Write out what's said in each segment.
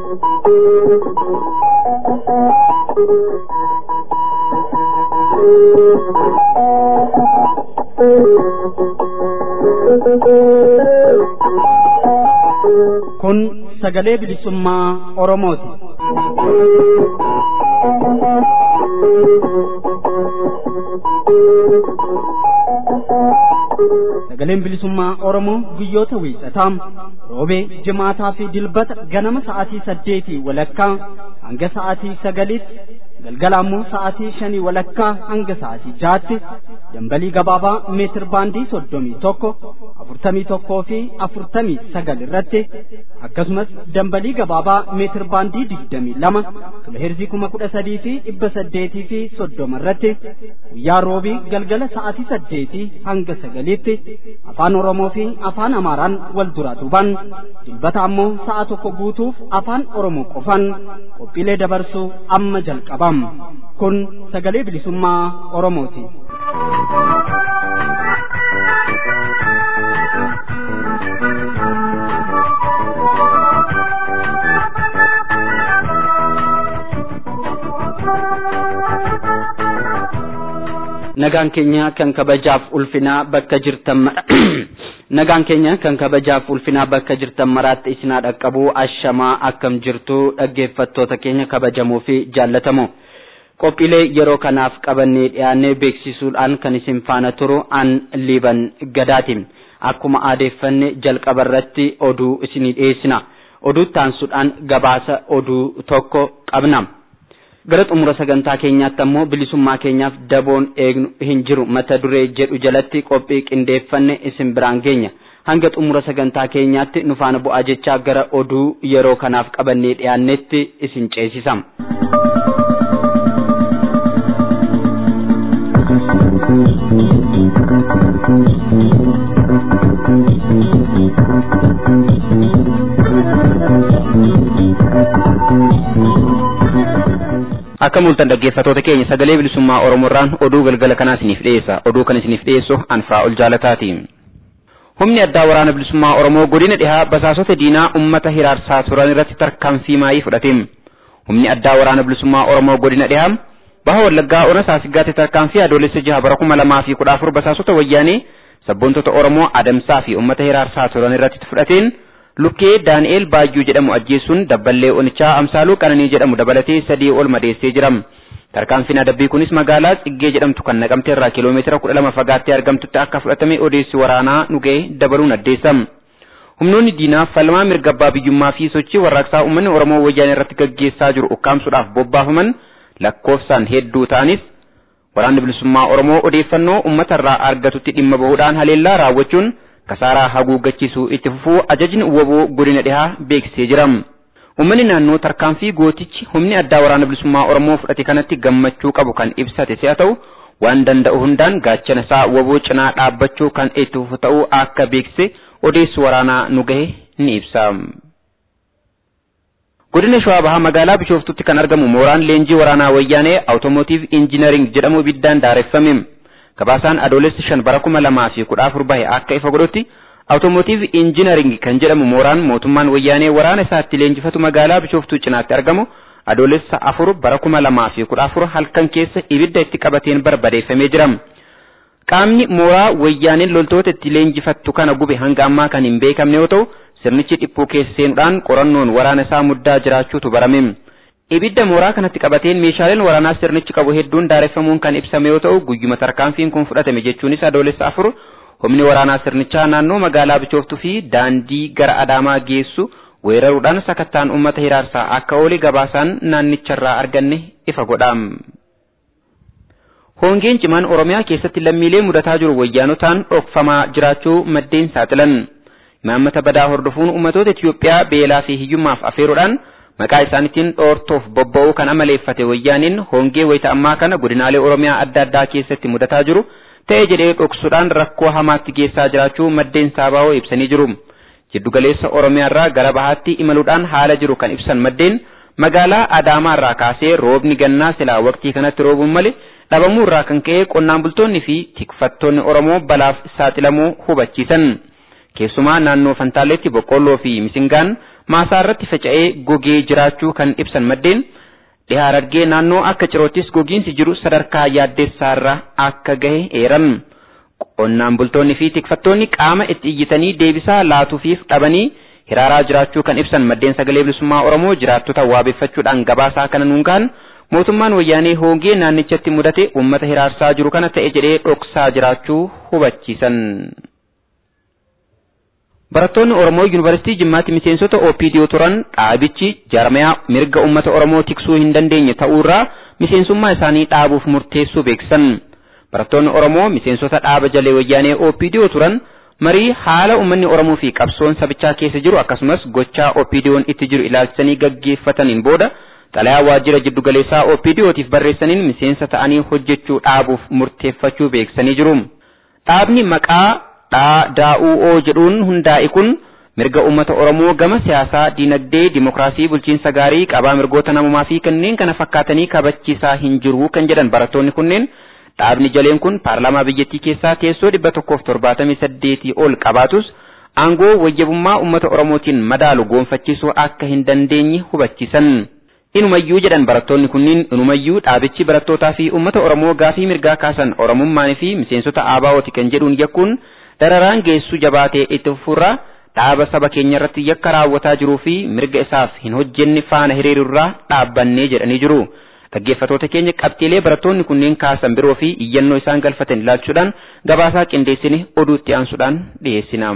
Kun sagalee bilisummaa Oromooti. Sagaleen bilisummaa Oromoo guyyoota wiixataa roobee jimaataa fi dilbata ganama sa'aatii saddeetii walakkaa hanga sa'aatii sagaliitti galgala ammoo sa'aatii shanii walakkaa hanga sa'aatii jaatti dambalii gabaabaa meetir baandii soddomii tokko afurtamii tokkoo fi afurtamii sagal irratti akkasumas dambalii gabaabaa meetir baandii digdamii lama kiloheerzii kuma kudha sadii fi dhibba saddeetii fi soddoma irratti guyyaa roobii galgala sa'aatii saddeetii hanga sagaliitti afaan oromoo fi afaan amaaraan wal duraa duuban dilbata ammoo sa'a tokko guutuuf afaan oromoo qofan qophiilee dabarsuu amma jalqabam kun sagalee bilisummaa oromooti. nagaan keenya kan kabajaaf ulfinaa bakka jirtan nagaan keenya kan kabajaaf ulfinaa bakka jirtan maraatti isinaa dhaqqabu ashamaa akkam jirtu dhaggeeffattoota keenya kabajamoo fi jaallatamoo qophiilee yeroo kanaaf qabannee dhiyaannee beeksisuudhaan kan isin faana turu an liiban gadaati akkuma aadeeffanne jalqaba irratti oduu isinii dhiyeessina oduu taansuudhaan gabaasa oduu tokko qabna. gara xumura sagantaa keenyaatti ammoo bilisummaa keenyaaf daboon eegnu hin jiru mata duree jedhu jalatti qophii qindeeffanne isin biraan geenya hanga xumura sagantaa keenyaatti nu faana bu'aa jechaa gara oduu yeroo kanaaf qabannee dhiyaannetti isin ceesisam. akka mul'atan dhaggeeffatoota keenya sagalee bilisummaa oromoorraan oduu galgala kanaa isiniif dhiyeessa oduu kan isiniif dhiyeessu anfaa ol jaalataati humni addaa waraana bilisummaa oromoo godina dhihaa basaasota diinaa ummata hiraarsaa turan irratti tarkaanfii maayii fudhate humni addaa waraana bilisummaa oromoo godina dhihaa baha wallaggaa ona saasiggaatti tarkaanfii adoolessa jaha bara kuma lamaa fi kudha afur basaasota wayyaanee sabboontota oromoo adamsaa fi ummata hiraarsaa turan irratti fudhateen lukkee daani'eel baayyuu jedhamu ajjeesuun dabballee onichaa amsaaluu qananii jedhamu dabalatee sadii ol madeessee jira tarkaanfiin adabbii kunis magaalaa xiggee jedhamtu kan naqamte irraa kiiloomeetira kudha lama fagaattee argamtutti akka fudhatame odeessi waraanaa nu ga'e dabaluun addeessa humnoonni diinaa falmaa mirga abbaa biyyummaa fi sochii warraaqsaa uummanni oromoo wayyaanee irratti gaggeessaa jiru ukkaamsuudhaaf bobbaafaman lakkoofsaan hedduu ta'anis waraanni bilisummaa oromoo odeeffannoo uummatarraa argatutti dhimma bahuudhaan haleellaa raawwachuun kasaaraa haguuggachiisuu itti fufuu ajajni woboo godina dhihaa beeksisee jira. Uummanni naannoo tarkaanfii gootichi humni addaa waraana bilisummaa Oromoo fudhate kanatti gammachuu qabu kan ibsate si'a ta'u waan danda'u hundaan gaachana isaa woboo cinaa dhaabbachuu kan itti fufu ta'uu akka beeksise odeessi waraanaa nu gahe ni ibsa. Godina Shawaa Bahaa magaalaa Bishooftutti kan argamu mooraan leenjii waraanaa wayyaanee Awutoomotiiv Injinariing jedhamu ibiddaan daareffame. gabaasaan adoolessi shan bara kuma lamaa fi kudha afur bahe akka ifa godhutti awutoomotiiv injinaring kan jedhamu mooraan mootummaan wayyaanee waraana isaatti leenjifatu magaalaa bishooftuu cinaatti argamu adoolessa afur bara kuma lamaa fi kudha afur halkan keessa ibidda itti qabateen barbadeeffamee jira. Qaamni mooraa wayyaaneen loltoota itti leenjifattu kana gube hanga ammaa kan hin beekamne yoo ta'u sirnichi dhiphuu keessa seenuudhaan qorannoon waraana isaa muddaa jiraachuutu barame. Ibidda mooraa kanatti qabateen meeshaaleen waraanaa sirnichi qabu hedduun daareffamuun kan ibsame yoo ta'u guyyuma tarkaanfiin kun fudhatame jechuunis adoolessa afur humni waraanaa sirnichaa naannoo magaalaa bichooftuu fi daandii gara adaamaa geessu weeraruudhaan sakattaan uummata hiraarsaa akka oole gabaasaan naannicharraa arganne ifa godha. Hongeen cimaan Oromiyaa keessatti lammiilee mudataa jiru wayyaanotaan dhokfamaa jiraachuu maddeen saaxilan. Imaammata badaa hordofuun ummatoota Itiyoophiyaa beelaa fi hiyyummaaf afeeruudhaan maqaa isaaniitiin dhoortoof bobba'uu kan amaleeffate wayyaaniin hongee wayita ammaa kana godinaalee Oromiyaa adda addaa keessatti mudataa jiru ta'e jedhee dhoksuudhaan rakkoo hamaatti geessaa jiraachuu maddeen saabaa'oo ibsanii jiru. Jiddugaleessa Oromiyaarraa gara bahaatti imaluudhaan haala jiru kan ibsan maddeen magaalaa Adaamaarraa kaasee roobni gannaa silaa waqtii kanatti roobuun malee dhabamuu irraa kan ka'e qonnaan bultoonni fi tikfattoonni Oromoo balaaf saaxilamuu hubachiisan. Keessumaa naannoo Fantaalleetti boqqolloo fi misingaan maasaa irratti faca'ee gogee jiraachuu kan ibsan maddeen dhihaa Harargee naannoo akka ciroottis gogiinsi jiru sadarkaa yaaddeessaarra akka gahe eeran. Qonnaan bultoonni fi tikfattoonni qaama itti iyyitanii deebisaa laatuufiif dhabanii hiraaraa jiraachuu kan ibsan maddeen sagalee bilisummaa Oromoo jiraattota waabeffachuudhaan gabaasaa kana nuungaan mootummaan wayyaanee hoongee naannichatti mudate uummata hiraarsaa jiru kana ta'e jedhee dhoksaa jiraachuu hubachiisan. Barattoonni Oromoo Yuunivarsiitii Jimmaatti miseensota OPDO turan dhaabichi jarmayaa mirga uummata Oromoo tiksuu hin dandeenye ta'uurraa miseensummaa isaanii dhaabuuf murteessuu beeksisan. Barattoonni Oromoo miseensota dhaaba jalee wayyaanee OPDO turan marii haala uummanni Oromoo fi qabsoon sabichaa keessa jiru akkasumas gochaa OPDO'n itti jiru ilaalchisanii gaggeeffataniin booda xalayaa waajjira jiddugaleessaa OPDO'tiif barreessaniin miseensa ta'anii hojjechuu dhaabuuf murteeffachuu beeksisanii jiru. Dhaabni maqaa dhaa daa'u'oo jedhuun hundaa'e kun mirga uummata Oromoo gama siyaasaa, dinagdee, dimokiraasii, bulchiinsa gaarii, qabaa mirgoota namummaa fi kanneen kana fakkaatanii kabachiisaa hin jiru kan jedhan barattoonni kunneen dhaabni jaleen kun paarlaamaa biyyattii keessaa teessoo dhibba tokkoof torbaatamii saddeetii ol qabaatus aangoo wayyabummaa uummata Oromootiin madaalu goonfachiisuu akka hin dandeenye hubachiisan. Inumayyuu jedhan barattoonni kunniin inumayyuu dhaabichi barattootaa fi uummata Oromoo gaafii mirgaa kaasan Oromummaan fi miseensota ABO'ti kan jedhuun yakkuun dararaan geessu jabaatee itti fufurraa dhaaba saba keenya irratti yakka raawwataa jiruu fi mirga isaaf hin hojjenne faana hiriirurraa dhaabbannee jedhanii jiru. Dhaggeeffatoota keenya qabxiilee barattoonni kunneen kaasan biroo fi iyyannoo isaan galfatan ilaalchuudhaan gabaasaa qindeessine oduutti aansuudhaan dhiyeessina.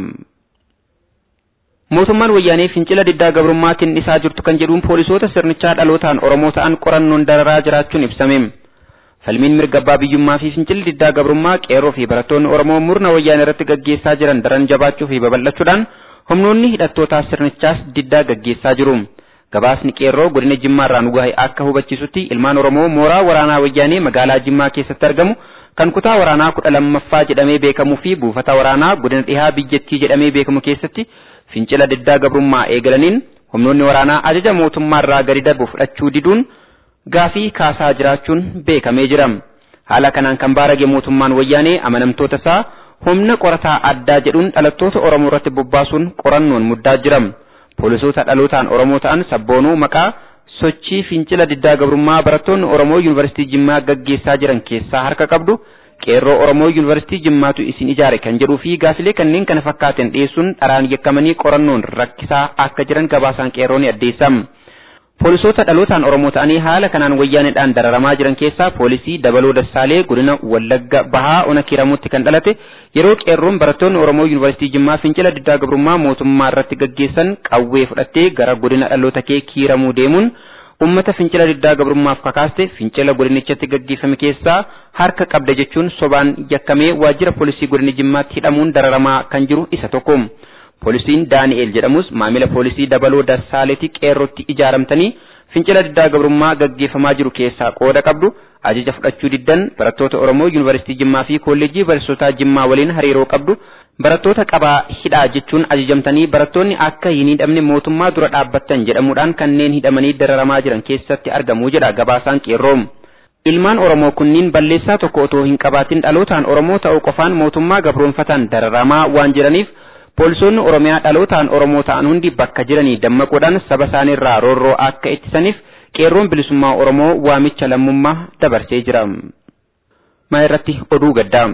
Mootummaan wayyaanee fincila diddaa gabrummaatiin isaa jirtu kan jedhuun poolisoota sirnichaa dhalootaan Oromoo ta'an qorannoon dararaa jiraachuun ibsame. Falmiin mirga abbaa biyyummaa fi fincilli diddaa gabrummaa qeerroo fi barattoonni Oromoo murna wayyaanee irratti gaggeessaa jiran daran jabaachuu fi babal'achuudhaan humnoonni hidhattootaa sirnichaas diddaa gaggeessaa jiru. Gabaasni qeerroo godina Jimmaa irraa nu gahe akka hubachiisutti ilmaan Oromoo mooraa waraanaa wayyaanee magaalaa Jimmaa keessatti argamu kan kutaa waraanaa kudha lammaffaa jedhamee beekamuu fi buufata waraanaa godina dhihaa biyyattii jedhamee beekamu keessatti fincila diddaa gabrummaa eegalaniin humnoonni waraanaa ajaja mootummaa irraa gadi darbu fudhachuu diduun gaafii kaasaa jiraachuun beekamee jira. Haala kanaan kan baarage mootummaan wayyaanee amanamtoota isaa humna qorataa addaa jedhuun dhalattoota Oromoo irratti bobbaasuun qorannoon muddaa jira. Poolisoota dhalootaan Oromoo ta'an sabboonuu maqaa sochii fincila diddaa gabrummaa barattoonni Oromoo Yuunivarsiitii Jimmaa gaggeessaa jiran keessaa harka qabdu qeerroo Oromoo Yuunivarsiitii Jimmaatu isin ijaare kan jedhuu fi gaafilee kanneen kana fakkaatan dhiyeessuun dharaan yakkamanii qorannoon rakkisaa akka jiran gabaasaan qeerroo ni addeessa. Poolisoota dhalootaan Oromoo ta'anii haala kanaan wayyaaneedhaan dararamaa jiran keessaa poolisii Dabaloo Dassaalee godina Wallagga Bahaa Ona Kiramuutti kan dhalate yeroo qeerroon barattoonni Oromoo Yuunivarsiitii Jimmaa fincila diddaa gabrummaa mootummaa irratti gaggeessan qawwee fudhattee gara godina dhaloota kee Kiramuu deemuun ummata fincila diddaa gabrummaaf kakaaste fincila godinichatti gaggeeffame keessaa harka qabda jechuun sobaan yakkamee waajjira poolisii godina Jimmaatti hidhamuun dararamaa kan jiru isa tokko. Poolisiin Daani'eel jedhamus maamila poolisii dabaloo Dassaaleetti qeerrootti ijaaramtanii fincila diddaa gabrummaa gaggeeffamaa jiru keessaa qooda qabdu ajaja fudhachuu diddan barattoota Oromoo Yuunivarsiitii Jimmaa fi Kolleejjii Bariisotaa Jimmaa waliin hariiroo qabdu barattoota qabaa hidhaa jechuun ajajamtanii barattoonni akka hin hidhamne mootummaa dura dhaabbattan jedhamuudhaan kanneen hidhamanii dararamaa jiran keessatti argamu jedha gabaasaan qeerroo. Ilmaan Oromoo kunniin balleessaa tokko otoo hin qabaatin dhalootaan Oromoo ta'uu qofaan mootummaa gabroonfataan dararamaa waan jiraniif Poolisoonni Oromiyaa dhalootaan Oromoo ta'an hundi bakka jiranii dammaquudhaan saba isaaniirraa roorroo akka ittisaniif qeerroon bilisummaa Oromoo waamicha lammummaa dabarsee jira. Maa irratti oduu gaddaa.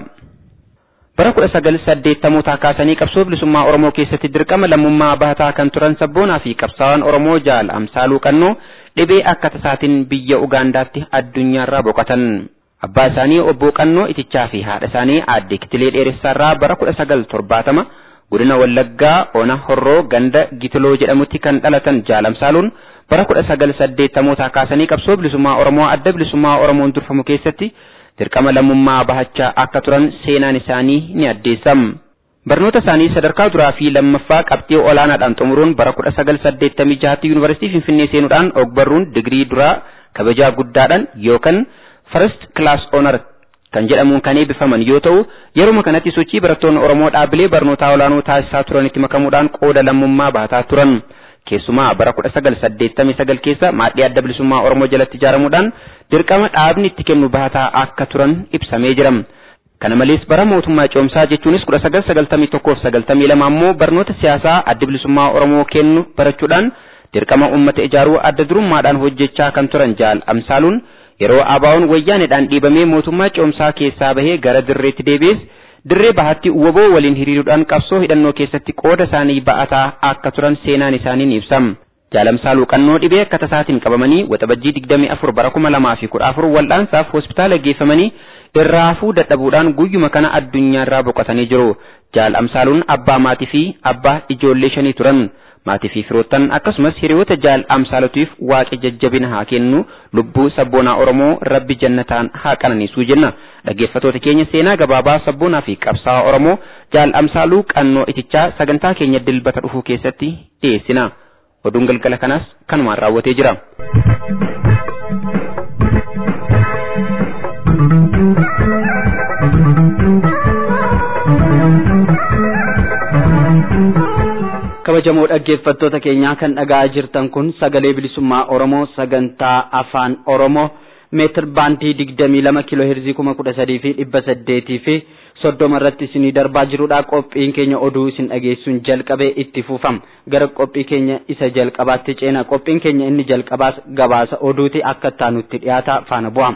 Bara kudha sagal saddeettamoota kaasanii qabsoo bilisummaa Oromoo keessatti dirqama lammummaa bahataa kan turan sabboonaa fi qabsaawwan Oromoo jaal amsaaluu qannoo dhibee akka tasaatiin biyya Ugaandaatti addunyaarraa boqotan. Abbaa isaanii obbo Qannoo Itichaa fi haadha isaanii aadde Kitilee Dheeressaarraa bara kudha sagal torbaatama godina Wallaggaa Ona Horroo ganda Gitiloo jedhamutti kan dhalatan jaalamsaaluun bara kudha sagal saddeettamoota kaasanii qabsoo bilisummaa Oromoo adda bilisummaa Oromoon durfamu keessatti dirqama lammummaa bahachaa akka turan seenaan isaanii ni addeessam. Barnoota isaanii sadarkaa duraa fi lammaffaa qabxii olaanaadhaan xumuruun bara kudha sagal saddeettamii jahatti yuunivarsiitii Finfinnee seenuudhaan ogbarruun digirii duraa kabajaa guddaadhaan yookaan first class honor kan jedhamuun kan eebbifaman yoo ta'u yeruma kanatti sochii barattoonni Oromoo dhaabbilee barnootaa olaanoo taasisaa turanitti makamuudhaan qooda lammummaa bahataa turan. Keessumaa bara kudha sagal saddeettamii sagal keessa maadhii adda bilisummaa Oromoo jalatti ijaaramuudhaan dirqama dhaabni itti kennu bahataa akka turan ibsamee jira. Kana malees bara mootummaa ce'umsaa jechuunis kudha sagal sagaltamii tokkoof sagaltamii lama ammoo barnoota siyaasaa adda bilisummaa Oromoo kennu barachuudhaan dirqama uummata ijaaruu adda durummaadhaan hojjechaa kan turan jaal amsaaluun yeroo ABO'n wayyaaneedhaan dhiibamee mootummaa ce'umsaa keessaa bahee gara dirreetti deebi'es dirree bahatti woboo waliin hiriiruudhaan qabsoo hidhannoo keessatti qooda isaanii ba'ataa akka turan seenaan isaanii ni ibsam. Jaalamsaaluu qannoo dhibee akka tasaatiin qabamanii waxabajjii digdamii afur bara kuma lamaa fi kudha afur wal'aansaaf hospitaala geeffamanii irraafuu dadhabuudhaan guyyuma kana addunyaarraa boqotanii jiru. Jaal Amsaaluun abbaa maatii fi abbaa ijoollee shanii turan. Maatii fi firoottan akkasumas hiriyoota jaal Amsaalutiif waaqi jajjabina haa kennu lubbuu sabboonaa Oromoo rabbi jannataan haa qananiisuu jenna. Dhaggeeffattoota keenya seenaa gabaabaa sabboonaa fi qabsaa'aa Oromoo jaal Amsaaluu qannoo itichaa sagantaa keenya dilbata dhufuu keessatti dhiyeessina. Oduun galgala kanaas kanumaan raawwatee jira. kabajamoo dhaggeeffattoota keenyaa kan dhaga'aa jirtan kun sagalee bilisummaa Oromoo sagantaa afaan Oromoo meetir baandii digdamii lama kiiloo heerzii kuma kudha sadii fi dhibba saddeetii fi soddoma irratti isinii darbaa jirudha qophiin keenya oduu isin dhageessuun jalqabee itti fufama gara qophii keenya isa jalqabaatti ceena qophiin keenya inni jalqabaas gabaasa oduuti akka taanutti dhiyaata faana bu'a.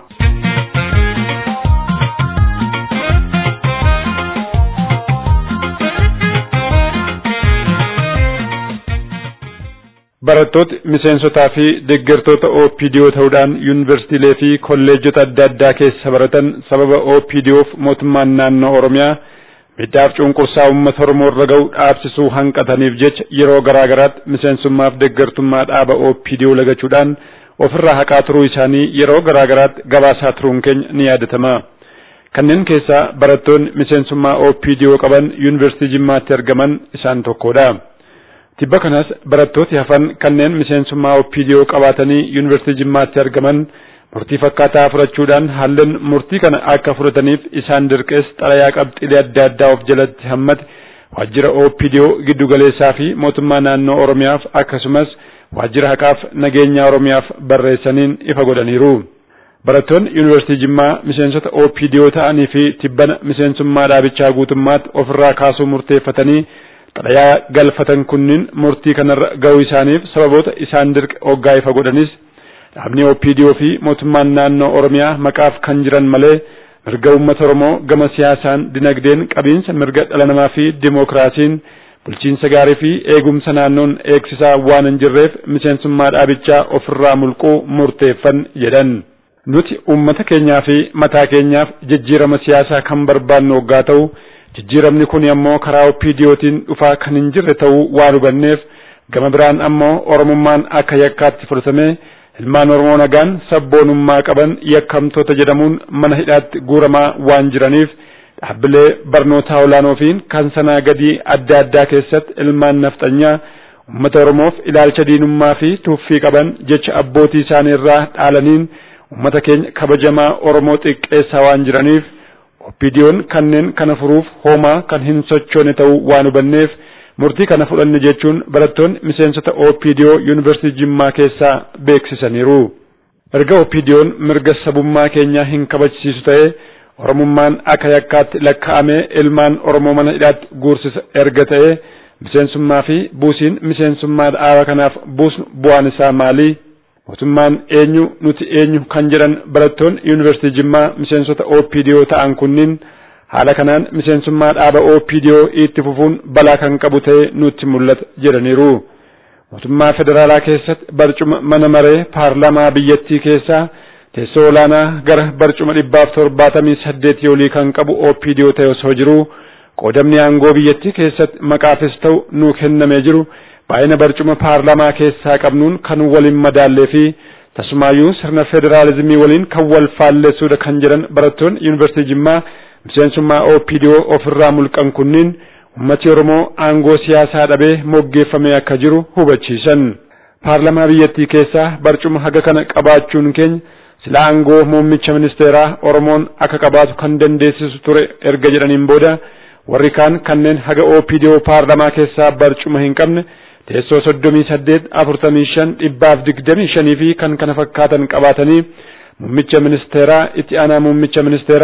barattooti miseensotaa fi deeggartoota OPDO ta'uudhaan yuunivarsiitiilee fi kolleejjota adda addaa keessa baratan sababa OPDOf mootummaan naannoo Oromiyaa miidhaaf cunqursaa uummata Oromoo irra ga'u dhaabsisuu hanqataniif jecha yeroo garaa garaatti miseensummaaf deeggartummaa dhaaba OPDO lagachuudhaan ofirraa haqaa turuu isaanii yeroo garaa garaatti gabaasaa turuun keenya ni yaadatama. Kanneen keessaa barattoonni miseensummaa OPDO qaban yuunivarsiitii Jimmaatti argaman isaan tokkodha. Tibba kanas barattooti hafan kanneen miseensummaa OPDO qabaatanii yuunivarsiitii Jimmaatti argaman murtii fakkaataa fudhachuudhaan haalleen murtii kana akka fudhataniif isaan dirqees xalayaa qabxiilee adda addaa of jalatti hammate waajjira OPDO giddugaleessaa fi mootummaa naannoo Oromiyaaf akkasumas waajjira haqaaf nageenya Oromiyaaf barreessaniin ifa godhaniiru. Barattoonni yuunivarsiitii Jimmaa miseensota OPDO ta'anii fi tibbana miseensummaa dhaabichaa guutummaatti ofirraa kaasuu murteeffatanii xalayaa galfatan kunniin murtii kanarra ga'uu isaaniif sababoota isaan dirqe hoggaa ifa godhanis dhaabni OPDO fi mootummaan naannoo Oromiyaa maqaaf kan jiran malee mirga uummata Oromoo gama siyaasaan dinagdeen qabiinsa mirga dhala namaa fi dimookiraasiin bulchiinsa gaarii fi eegumsa naannoon eegsisaa waan hin jirreef miseensummaa dhaabichaa ofirraa mulquu murteeffan jedhan. Nuti uummata keenyaa fi mataa keenyaaf jijjiirama siyaasaa kan barbaannu hoggaa ta'u jijjiiramni kun ammoo karaa OPDOtiin dhufaa kan hin jirre ta'uu waan hubanneef gama biraan ammoo Oromummaan akka yakkaatti fudhatamee ilmaan Oromoo nagaan sabboonummaa qaban yakkamtoota jedhamuun mana hidhaatti guuramaa waan jiraniif dhaabbilee barnootaa olaanoofiin kan sanaa gadii adda addaa keessatti ilmaan nafxanyaa uummata Oromoof ilaalcha diinummaa fi tuuffii qaban jecha abbootii isaanii irraa dhaalaniin uummata keenya kabajamaa Oromoo xiqqeessaa waan jiraniif OPDO'n kanneen kana furuuf homaa kan hin sochoone ta'uu waan hubanneef murtii kana fudhanne jechuun barattoonni miseensota OPDO yuunivarsiitii Jimmaa keessaa beeksisaniiru. Erga OPDO'n mirga sabummaa keenyaa hin kabachiisu ta'e Oromummaan akka yakkaatti lakkaa'amee ilmaan Oromoo mana hidhaatti guursisa erga ta'e miseensummaa fi buusiin miseensummaa dhaaba kanaaf buusnu bu'aan isaa maali? mootummaan eenyu nuti eenyu kan jedhan barattoonni yuunivarsiitii Jimmaa miseensota OPDO ta'an kunniin haala kanaan miseensummaa dhaaba OPDO itti fufuun balaa kan qabu ta'ee nutti mul'ata jedhaniiru. Mootummaa federaalaa keessatti barcuma mana maree paarlaamaa biyyattii keessaa teessoo olaanaa gara barcuma dhibbaaf torbaatamii saddeetii olii kan qabu OPDO ta'e osoo jiru qoodamni aangoo biyyattii keessatti maqaafis ta'u nuu kennamee jiru baay'ina barcuma paarlaamaa keessaa qabnuun kan waliin madaallee fi tasumaayyuu sirna federaalizimii waliin kan wal faalleessuudha kan jedhan barattoonni yuunivarsiitii Jimmaa miseensummaa OPDO ofirraa mulqan kunniin ummati Oromoo aangoo siyaasaa dhabee moggeeffamee akka jiru hubachiisan. Paarlaamaa biyyattii keessaa barcuma haga kana qabaachuun keenya sila aangoo muummicha ministeeraa Oromoon akka qabaatu kan dandeessisu ture erga jedhaniin booda warri kaan kanneen haga OPDO paarlaamaa keessaa barcuma hin qabne teessoo soddomii saddeet afurtamii shan dhibbaaf digdamii shanii fi kan kana fakkaatan qabaatanii muummicha ministeeraa itti aanaa muummicha ministeeraa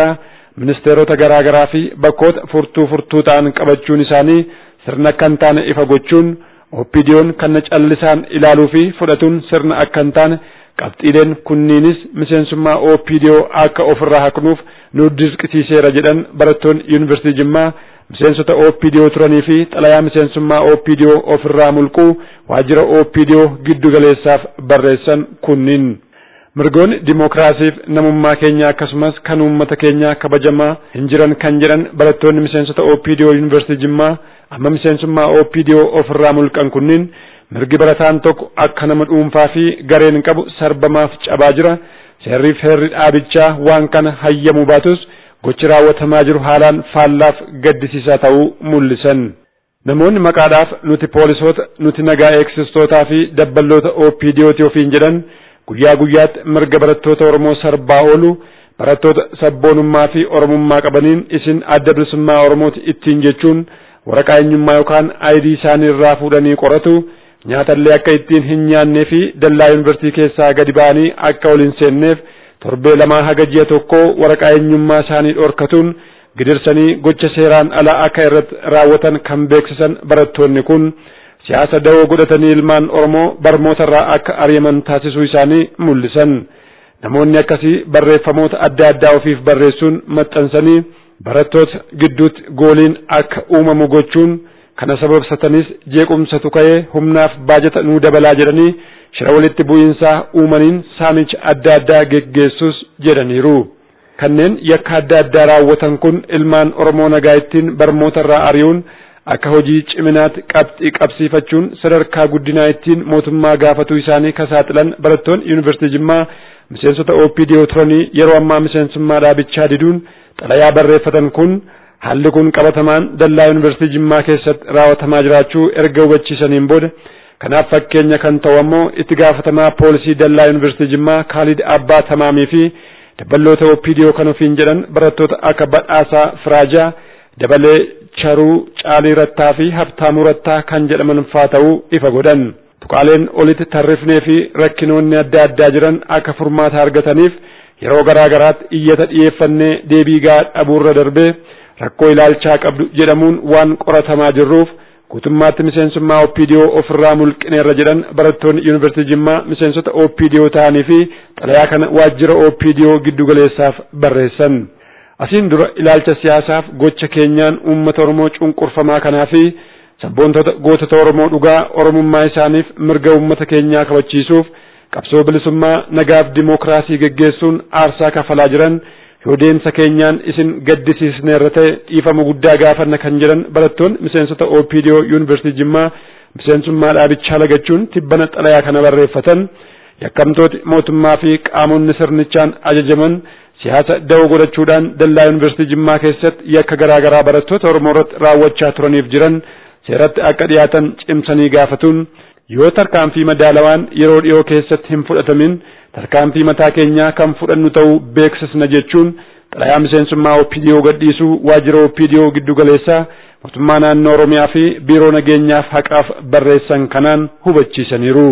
ministeerota garaa garaa fi bakkoota furtuu furtuu ta'an qabachuun isaanii sirna akka hin taane ifa gochuun oppidiyoon kana callisaan ilaaluu fi fudhatuun sirna akka hin taane qabxiileen kunniinis miseensummaa oopidiyoo akka ofirraa haqnuuf nu dirqisiiseera jedhan barattoonni yuunivarsiitii Jimmaa miseensota oopidiyoo turanii fi xalayaa miseensummaa oopidiyoo ofirraa mulquu waajjira oopidiyoo giddu galeessaaf barreessan kunniin. mirgoonni dimookiraasiif namummaa keenya akkasumas kan uummata keenya kabajamaa hin jiran kan jedhan barattoonni miseensota oopidiyoo yuunivarsiitii Jimmaa amma miseensummaa oopidiyoo ofirraa mulqan kunniin mirgi barataan tokko akka nama dhuunfaa fi gareen qabu sarbamaaf cabaa jira seerri heerri dhaabichaa waan kana hayyamuu baatus gochi raawwatamaa jiru haalaan faallaaf gaddisiisaa ta'uu mul'isan. Namoonni maqaadhaaf nuti poolisoota nuti nagaa eegsistootaa fi dabballoota OPDOti ofiin jedhan guyyaa guyyaatti mirga barattoota Oromoo sarbaa oolu barattoota sabboonummaa fi oromummaa qabaniin isin adda bilisummaa Oromooti ittiin jechuun waraqaa eenyummaa yookaan aayidii isaanii irraa fuudhanii qoratu nyaatallee akka ittiin hin nyaannee fi dallaa yuunivarsiitii keessaa gadi ba'anii akka ol hin seenneef torbee lamaa haga ji'a tokkoo waraqaa eenyummaa isaanii dhorkatuun gidirsanii gocha seeraan alaa akka irratti raawwatan kan beeksisan barattoonni kun siyaasa dawoo godhatanii ilmaan Oromoo barmootarraa akka ari'aman taasisuu isaanii mul'isan. Namoonni akkasii barreeffamoota adda addaa ofiif barreessuun maxxansanii barattoota gidduutti gooliin akka uumamu gochuun kana sababsatanis jeequmsatu ka'ee humnaaf baajata nuu dabalaa jedhanii shira walitti bu'iinsaa uumaniin saamicha adda addaa geggeessus jedhaniiru. Kanneen yakka adda addaa raawwatan kun ilmaan Oromoo nagaa ittiin barmootarraa ari'uun akka hojii ciminaatti qabxii qabsiifachuun sadarkaa guddinaa ittiin mootummaa gaafatuu isaanii kasaaxilan barattoonni yuunivarsiitii Jimmaa miseensota OPDO turanii yeroo ammaa miseensummaa dhaabichaa diduun xalayaa barreeffatan kun haalli kun qabatamaan dallaa yuunivarsiitii Jimmaa keessatti raawwatamaa jiraachuu erga hubachiisaniin booda kanaaf fakkeenya kan ta'u ammoo itti gaafatamaa poolisii dallaa yuunivarsiitii Jimmaa Kaalid Abbaa Tamaamii fi dabballoota OPDO kan ofiin jedhan barattoota akka Badhaasaa Firaajaa dabalee Charuu Caalii Rattaa fi Habtaamuu Rattaa kan jedhaman faa ta'uu ifa godhan. Tuqaaleen olitti tarrifnee fi rakkinoonni adda addaa jiran akka furmaata argataniif yeroo garaa garaatti iyyata dhiyeeffannee deebii gahaa dhabuurra darbee rakkoo ilaalchaa qabdu jedhamuun waan qoratamaa jirruuf guutummaatti miseensummaa OPDO ofirraa mulqineerra jedhan barattoonni yuunivarsiitii Jimmaa miseensota OPDO ta'anii fi xalayaa kana waajjira OPDO giddugaleessaaf barreessan. Asiin dura ilaalcha siyaasaaf gocha keenyaan uummata Oromoo cunqurfamaa kanaa fi sabboontota gootota Oromoo dhugaa Oromummaa isaaniif mirga uummata keenyaa kabachiisuuf qabsoo bilisummaa nagaaf dimookiraasii geggeessuun aarsaa kafalaa jiran yoo deemsa keenyaan isin gaddisiisneerra ta'e dhiifama guddaa gaafanna kan jedhan barattoonni miseensota OPDO yuunivarsiitii Jimmaa miseensummaa dhaabichaa lagachuun tibbana xalayaa kana barreeffatan yakkamtooti mootummaa fi qaamonni sirnichaan ajajaman siyaasa dawoo godhachuudhaan dallaa yuunivarsiitii Jimmaa keessatti yakka garaa garaa barattoota Oromoo irratti raawwachaa turaniif jiran seeratti akka dhiyaatan cimsanii gaafatuun yoo tarkaanfii madaalawaan yeroo dhiyoo keessatti hin fudhatamin tarkaanfii mataa keenyaa kan fudhannu ta'uu beeksisna jechuun xalayaa miseensummaa OPDO gadhiisuu waajjira OPDO giddugaleessaa mootummaa naannoo Oromiyaa fi biiroo nageenyaaf haqaaf barreessan kanaan hubachiisaniiru.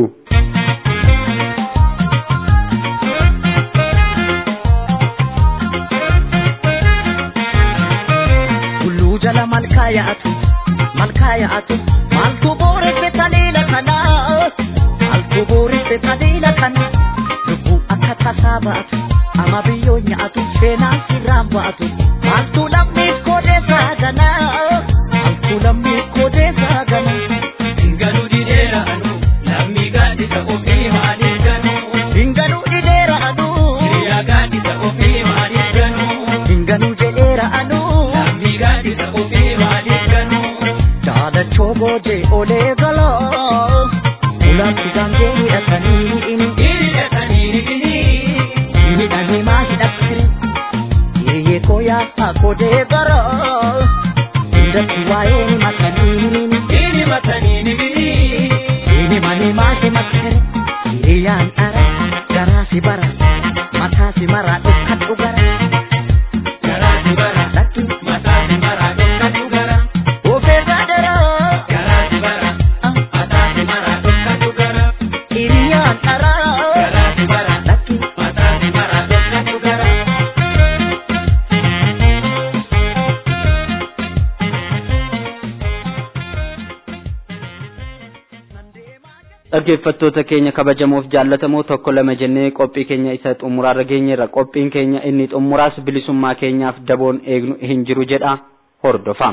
jala malkaa yaa'atu malkaa yaa'atu maaltu booresse taliila kana maaltu booresse taliila kana lubbuu akka tasaa ba'atu ama biyyoo nyaatu seenaan sirraan ba'atu maaltu lammiif koodeessaa gana maaltu lammiif koodeessaa gana. Hingaluu dideera anu lammii gaaddisa ofii maaliif ganu. Hingaluu dideera anu Hiriyaa gaaddisa ofii maaliif ganu. hingaluu jedheera anu Lammii gaaddisa ofii maaliif ganu. jaalachoo boojee olee galoo ulaatti gaangee hidhatanii inni Hiriyyatanii ni gini. hidhanii maa hidhattire hiriyyee koo yaasa kodee garoo hundatti waa'ee ni matanii Hiri matanii ni gini. inni manii maa himattire hiriyyaan dhara garaa si bara mataa si maraa dhukkadhu gara Garaa si bara. lakki Mataa si bara dhokatu gara. ofee gaadara Garaa si bara. Mataa si bara dhokatu gara. hiriyyaan dhara Garaa si bara. lakki Mataa si bara dhokatu gara. dhaggeeffattoota keenya kabajamoof jaallatamoo tokko lama jennee qophii keenya isa xumuraarra geenyerra qophiin keenya inni xumuraas bilisummaa keenyaaf daboon eegnu hin jiru jedha hordofaa.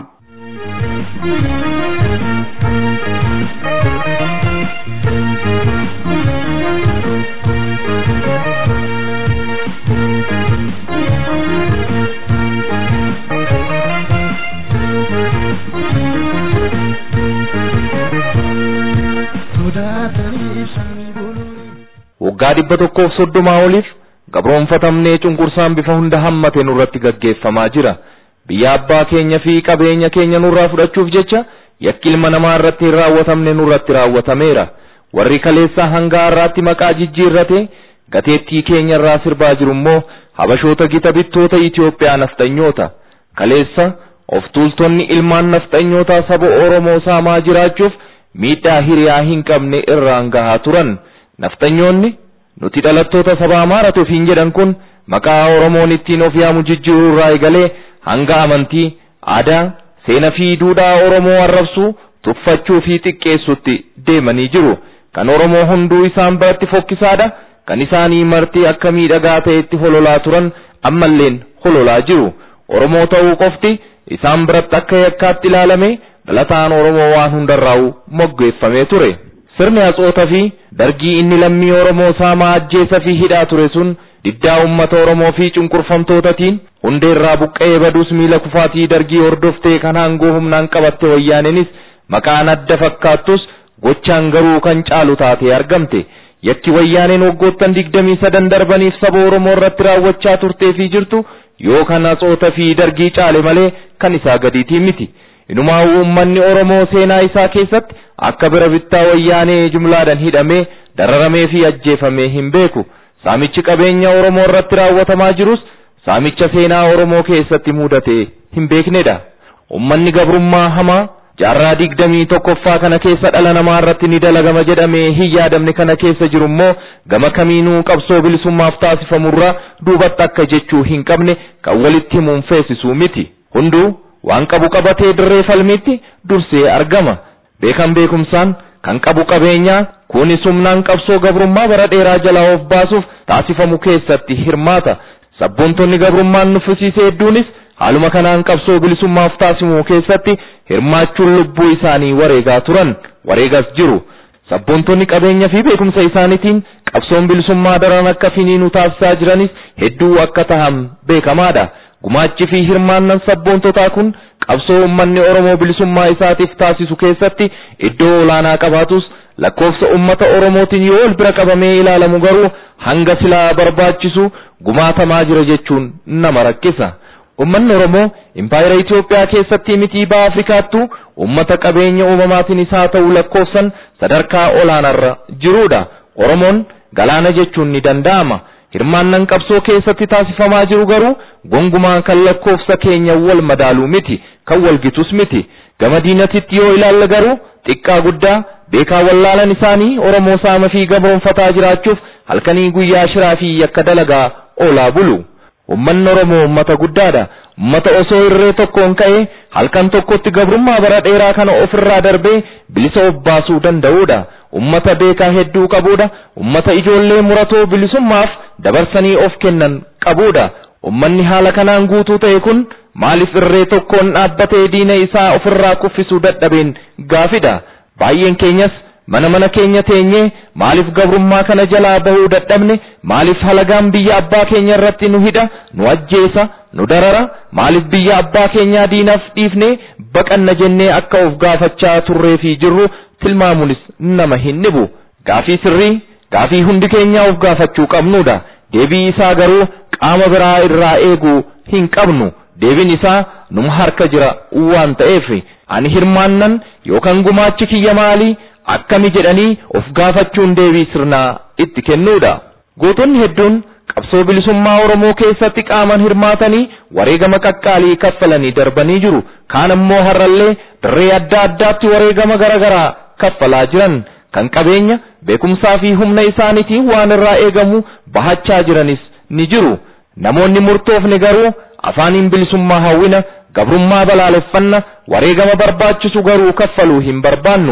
waggaa dhibba tokkoof soddomaa oliif gabroonfatamnee cunqursaan bifa hunda hammate nurratti gaggeeffamaa jira biyya abbaa keenya fi qabeenya keenya nurraa fudhachuuf jecha yakki ilma namaa irratti hin raawwatamne nurratti raawwatameera warri kaleessaa hanga har'aatti maqaa jijjiirrate gateettii keenya irraa sirbaa jiru immoo habashoota gita bittoota Itoophiyaa nafxanyoota kaleessa of tuultonni ilmaan nafxanyootaa saba Oromoo saamaa jiraachuuf miidhaa hiriyaa hin qabne irraan gahaa turan. naftanyoonni nuti dhalattoota saba amaaratu ofiin jedhan kun maqaa oromoon ittiin of yaamu jijjiiruu irraa eegalee hanga amantii aadaa seenaa fi duudhaa oromoo arrabsuu tuffachuu fi xiqqeessutti deemanii jiru kan oromoo hunduu isaan biratti fokkisaadha kan isaanii marti akka miidhagaa ta'etti hololaa turan ammalleen hololaa jiru oromoo ta'uu qofti isaan biratti akka yakkaatti ilaalame dhalataan oromoo waan hundarraa'u moggeeffamee ture. sirni haxoota fi dargii inni lammii oromoo saamaa ajjeesa fi hidhaa ture sun diddaa ummata oromoo fi cunqurfamtootatiin hundeerraa buqqa'ee baduus miila kufaatii dargii hordoftee kan aangoo humnaan qabatte wayyaaneenis maqaan adda fakkaattus gochaan garuu kan caalu taatee argamte yakki wayyaaneen waggoottan digdamii sadan darbaniif saba oromoo irratti raawwachaa turtee fi jirtu yoo kan haxoota fi dargii caale malee kan isaa gadiitii miti. inumaa uummanni oromoo seenaa isaa keessatti akka bira bittaa wayyaanee jumlaadhaan hidhamee dararamee fi ajjeefamee hin beeku saamichi qabeenya oromoo irratti raawwatamaa jirus saamicha seenaa oromoo keessatti mudatee hin beeknedha ummanni gabrummaa hamaa jaarraa digdamii tokkoffaa kana keessa dhala namaa irratti ni dalagama jedhamee hin yaadamne kana keessa jiru immoo gama kamiinuu qabsoo bilisummaaf taasifamurraa duubatti akka jechuu hin qabne kan walitti himuun feesisuu miti hunduu waan qabu qabatee dirree falmiitti dursee argama beekan beekumsaan kan qabu qabeenyaa kunis humnaan qabsoo gabrummaa bara dheeraa jalaa of baasuuf taasifamu keessatti hirmaata sabboontonni gabrummaan nuffisiise hedduunis haaluma kanaan qabsoo bilisummaaf taasifamu keessatti hirmaachuun lubbuu isaanii wareegaa turan wareegas jiru sabboontonni qabeenya fi beekumsa isaaniitiin qabsoon bilisummaa daran akka finiinu taasisaa jiranis hedduu akka tahan beekamaadha. gumaachi fi hirmaannan sabboontotaa kun qabsoo uummanni Oromoo bilisummaa isaatiif taasisu keessatti iddoo olaanaa qabaatus lakkoofsa uummata Oromootiin yoo ol bira qabamee ilaalamu garuu hanga silaa barbaachisu gumaatamaa jira jechuun nama rakkisa. Uummanni Oromoo impaayera Itoophiyaa keessatti mitii baha Afrikaattu uummata qabeenya uumamaatiin isaa ta'u lakkoofsan sadarkaa olaanarra jirudha. Oromoon galaana jechuun ni danda'ama. hirmaannan qabsoo keessatti taasifamaa jiru garuu gongumaa kan lakkoofsa keenya wal madaaluu miti kan wal gitus miti gama diinatitti yoo ilaalle garuu xiqqaa guddaa beekaa wallaalan isaanii oromoo saama fi gabroonfataa jiraachuuf halkanii guyyaa shiraa fi yakka dalagaa oolaa bulu ummanni oromoo ummata guddaadha ummata osoo irree tokkoon ka'ee halkan tokkotti gabrummaa bara dheeraa kana ofirraa darbee bilisa of baasuu danda'uudha ummata beekaa hedduu qabuudha ummata ijoollee muratoo bilisummaaf dabarsanii of kennan qabuudha ummanni haala kanaan guutuu ta'e kun maaliif irree tokkoon dhaabbatee diina isaa ofirraa kuffisuu dadhabeen gaafidha baay'een keenyas mana mana keenya teenyee maaliif gabrummaa kana jalaa bahuu dadhabne maaliif halagaan biyya abbaa keenya irratti nu hidha nu ajjeesa nu darara maaliif biyya abbaa keenyaa diinaaf dhiifne baqanna jennee akka of gaafachaa turree fi jirru tilmaamuunis nama hin dhibu gaafii sirrii gaafii hundi keenyaa of gaafachuu qabnudha deebii isaa garuu qaama biraa irraa eeguu hin qabnu deebiin isaa numa harka jira waan ta'eef ani hirmaannan yookaan gumaachi kiyya maalii akkami jedhanii of gaafachuun deebii sirnaa itti kennuudha gootonni hedduun qabsoo bilisummaa Oromoo keessatti qaaman hirmaatanii wareegama qaqqaalii kaffalanii darbanii jiru kaan ammoo har'allee dirree adda addaatti wareegama garaagaraa kaffalaa jiran kan qabeenya beekumsaa fi humna isaaniitiin waan irraa eegamu bahachaa jiranis ni jiru namoonni murtoofne garuu afaaniin bilisummaa hawwina gabrummaa balaaleffanna wareegama barbaachisu garuu kaffaluu hin barbaannu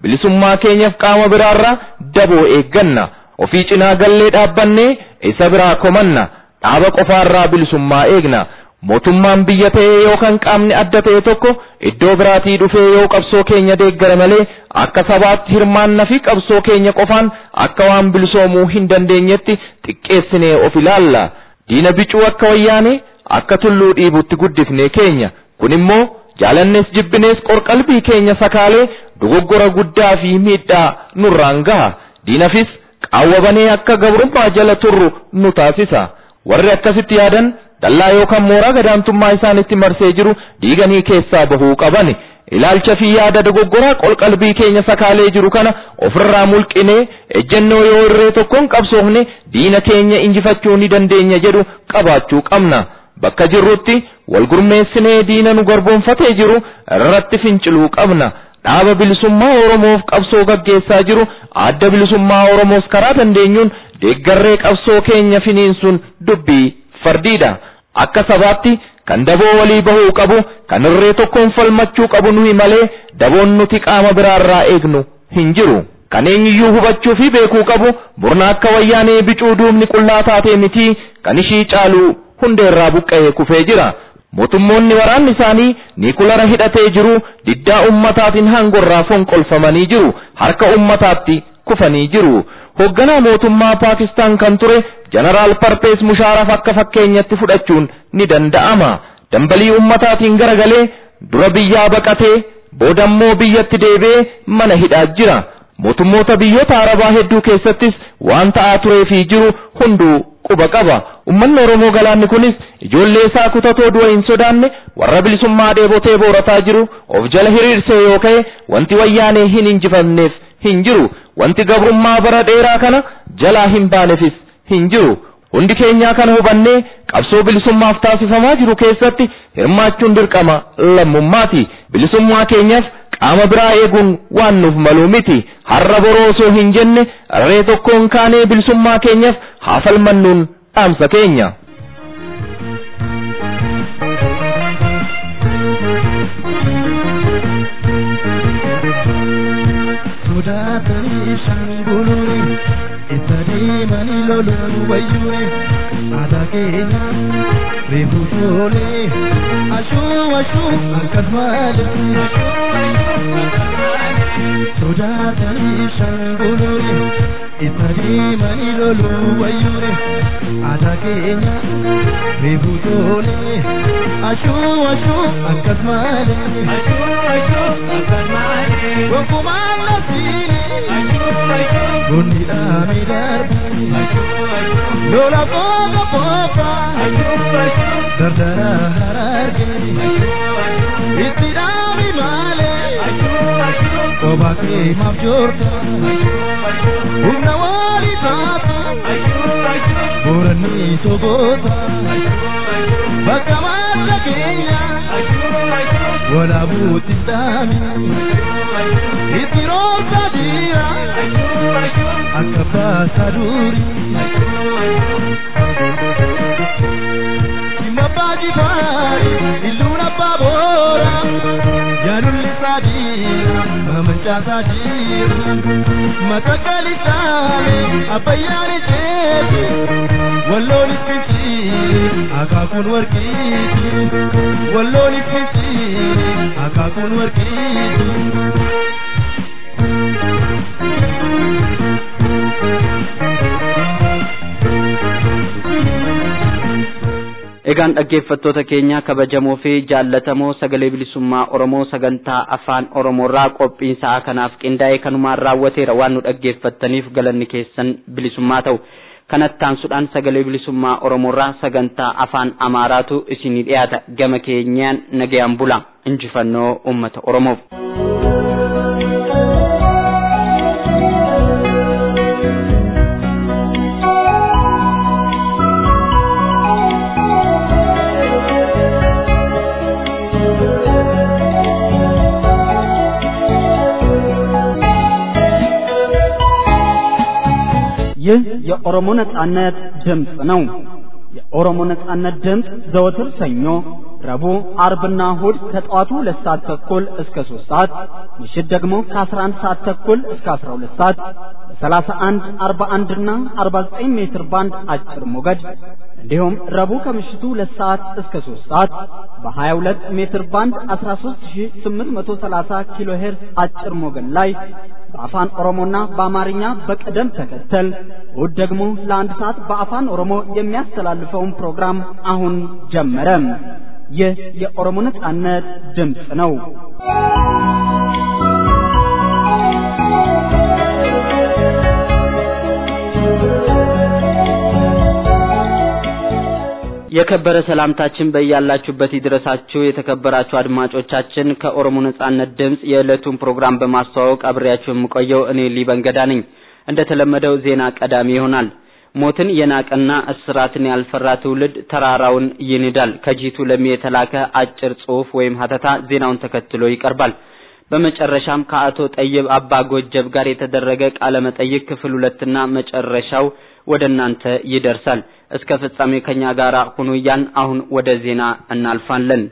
bilisummaa keenyaaf qaama biraarraa daboo eegganna ofii cinaa gallee dhaabbannee isa biraa komanna dhaaba qofaarraa bilisummaa eegna mootummaan biyya ta'ee yookaan qaamni adda ta'e tokko iddoo biraatii dhufee yoo qabsoo keenya deeggara malee akka sabaatti hirmaannaa fi qabsoo keenya qofaan akka waan bilisoomuu hin dandeenyetti xiqqeessinee of ilaalla diina bicuu akka wayyaanee akka tulluu dhiibutti guddifnee keenya kun immoo jaalannees jibbinees qorqalbii keenya sakaalee dogoggora guddaa fi miidhaa nurraan gaha diinafis qaawwabanee akka gabrummaa jala turru nu taasisa warri akkasitti yaadan dallaa yookaan mooraa gadaantummaa isaanitti marsee jiru diiganii keessaa bahuu qabani ilaalcha fi yaada dogoggoraa qolqalbii keenya sakaalee jiru kana ofirraa mulqinee ejjennoo yoo irree tokkoon qabsoofne diina keenya injifachuu ni dandeenya jedhu qabaachuu qabna bakka jirrutti wal gurmeessinee diina nu garboonfatee jiru irratti finciluu qabna dhaaba bilisummaa oromoof qabsoo gaggeessaa jiru adda bilisummaa oromoos karaa dandeenyuun deeggarree qabsoo keenya finiinsuun dubbii fardiidha akka sabaatti kan daboo walii bahuu qabu kan irree tokkoon falmachuu qabu nuyi malee daboon nuti qaama biraarraa eegnu hin jiru kan eenyuyyuu hubachuu fi beekuu qabu murna akka wayyaanee bicuu duubni qullaa taatee mitii kan ishii caaluu hundeerraa buqqa'ee kufee jira mootummoonni waraanni isaanii niikulara hidhatee jiru diddaa ummataatiin hangorraa fonqolfamanii jiru harka ummataatti kufanii jiru hoogganaa mootummaa paakistaan kan ture jeneraal parpees mushaaraf akka fakkeenyatti fudhachuun ni danda'ama dambalii ummataatiin garagalee dura biyyaa baqatee boodammoo biyyatti deebi'ee mana hidhaa jira mootummoota biyyoota arabaa hedduu keessattis waan ta'aa turee fi jiru hunduu quba qaba ummanni oromoo galaanni kunis ijoollee isaa kutatoo du'a hin sodaanne warra bilisummaa dheebotee boorataa jiru of jala hiriirsee yoo ka'e wanti wayyaanee hin injifamneef hin jiru wanti gabrummaa bara dheeraa kana jalaa hin baaneefis hin jiru hundi keenyaa kana hubannee qabsoo bilisummaaf taasifamaa jiru keessatti hirmaachuun dirqama lammummaati bilisummaa keenyaaf qaama biraa eeguun waan nuuf maluu miti har'a boroo osoo hin jenne irree tokkoon kaanee bilisummaa keenyaaf haa falmannuun dhaamsa keenya. sodaatanii shanguluuri isa deemanii loluun wayyuure aadaa keenya reefu toolee ashuu ashuu akkas malee sodaatanii shanguluuri isa deemanii loluun wayyuure aadaa keenya reefu toolee ashuu ashuu akkas malee gonkumaan nasiini Gundi dhaami darbi Lola boga boga Dardara hararge Itti dhaami maale Koba kee maaf joorta Humna wali taatu Boranni togoota Bakka madda keenya Wala buuti dhaami Itti roobsa diira akka baasa duri Simba baji fari iluna babora Jalulli sadira mamancha sadira Matakali sale abayani chebi Walloni fiti akakun warkiti Walloni fiti akakun warkiti Egaan dhaggeeffattoota keenya kabajamoo fi jaallatamoo sagalee bilisummaa Oromoo sagantaa afaan Oromoorraa qophiin sa'aa kanaaf qindaa'ee kanumaan raawwateera waan nu dhaggeeffattaniif galanni keessan bilisummaa ta'u. Kanatti aansuudhaan sagalee bilisummaa Oromoorraa sagantaa afaan Amaaraatu isinii dhiyaata gama keenyaan nagayaan bula injifannoo uummata Oromoof. ይህ የኦሮሞ ነጻነት ድምፅ ነው። የኦሮሞ ነጻነት ድምፅ ዘወትር ሰኞ፣ ረቡዕ፣ አርብና እሁድ ከጠዋቱ ሁለት ሰዓት ተኩል እስከ ሶስት ሰዓት ምሽት ደግሞ ከ11 ሰዓት ተኩል እስከ 12 ሰዓት በ31፣ 41 እና 49 ሜትር ባንድ አጭር ሞገድ እንዲሁም ረቡዕ ከምሽቱ ሁለት ሰዓት እስከ 3 ሰዓት በ22 ሜትር ባንድ 13830 ኪሎ ሄርዝ አጭር ሞገድ ላይ በአፋን ኦሮሞና በአማርኛ በቅደም ተከተል እሁድ ደግሞ ለአንድ ሰዓት በአፋን ኦሮሞ የሚያስተላልፈውን ፕሮግራም አሁን ጀመረ። ይህ የኦሮሞ ነጻነት ድምፅ ነው። የከበረ ሰላምታችን በያላችሁበት ይድረሳችሁ። የተከበራችሁ አድማጮቻችን ከኦሮሞ ነጻነት ድምፅ የዕለቱን ፕሮግራም በማስተዋወቅ አብሬያችሁ የምቆየው እኔ ሊበንገዳ ነኝ። እንደተለመደው ዜና ቀዳሚ ይሆናል። ሞትን የናቀና እስራትን ያልፈራ ትውልድ ተራራውን ይንዳል። ከጂቱ ለሚ የተላከ አጭር ጽሑፍ ወይም ሀተታ ዜናውን ተከትሎ ይቀርባል። በመጨረሻም ከአቶ ጠይብ አባ ጎጀብ ጋር የተደረገ ቃለ መጠይቅ ክፍል ሁለትና መጨረሻው ወደ እናንተ ይደርሳል። እስከ ፍጻሜ ከኛ ጋር ሁኑ እያን አሁን ወደ ዜና እናልፋለን።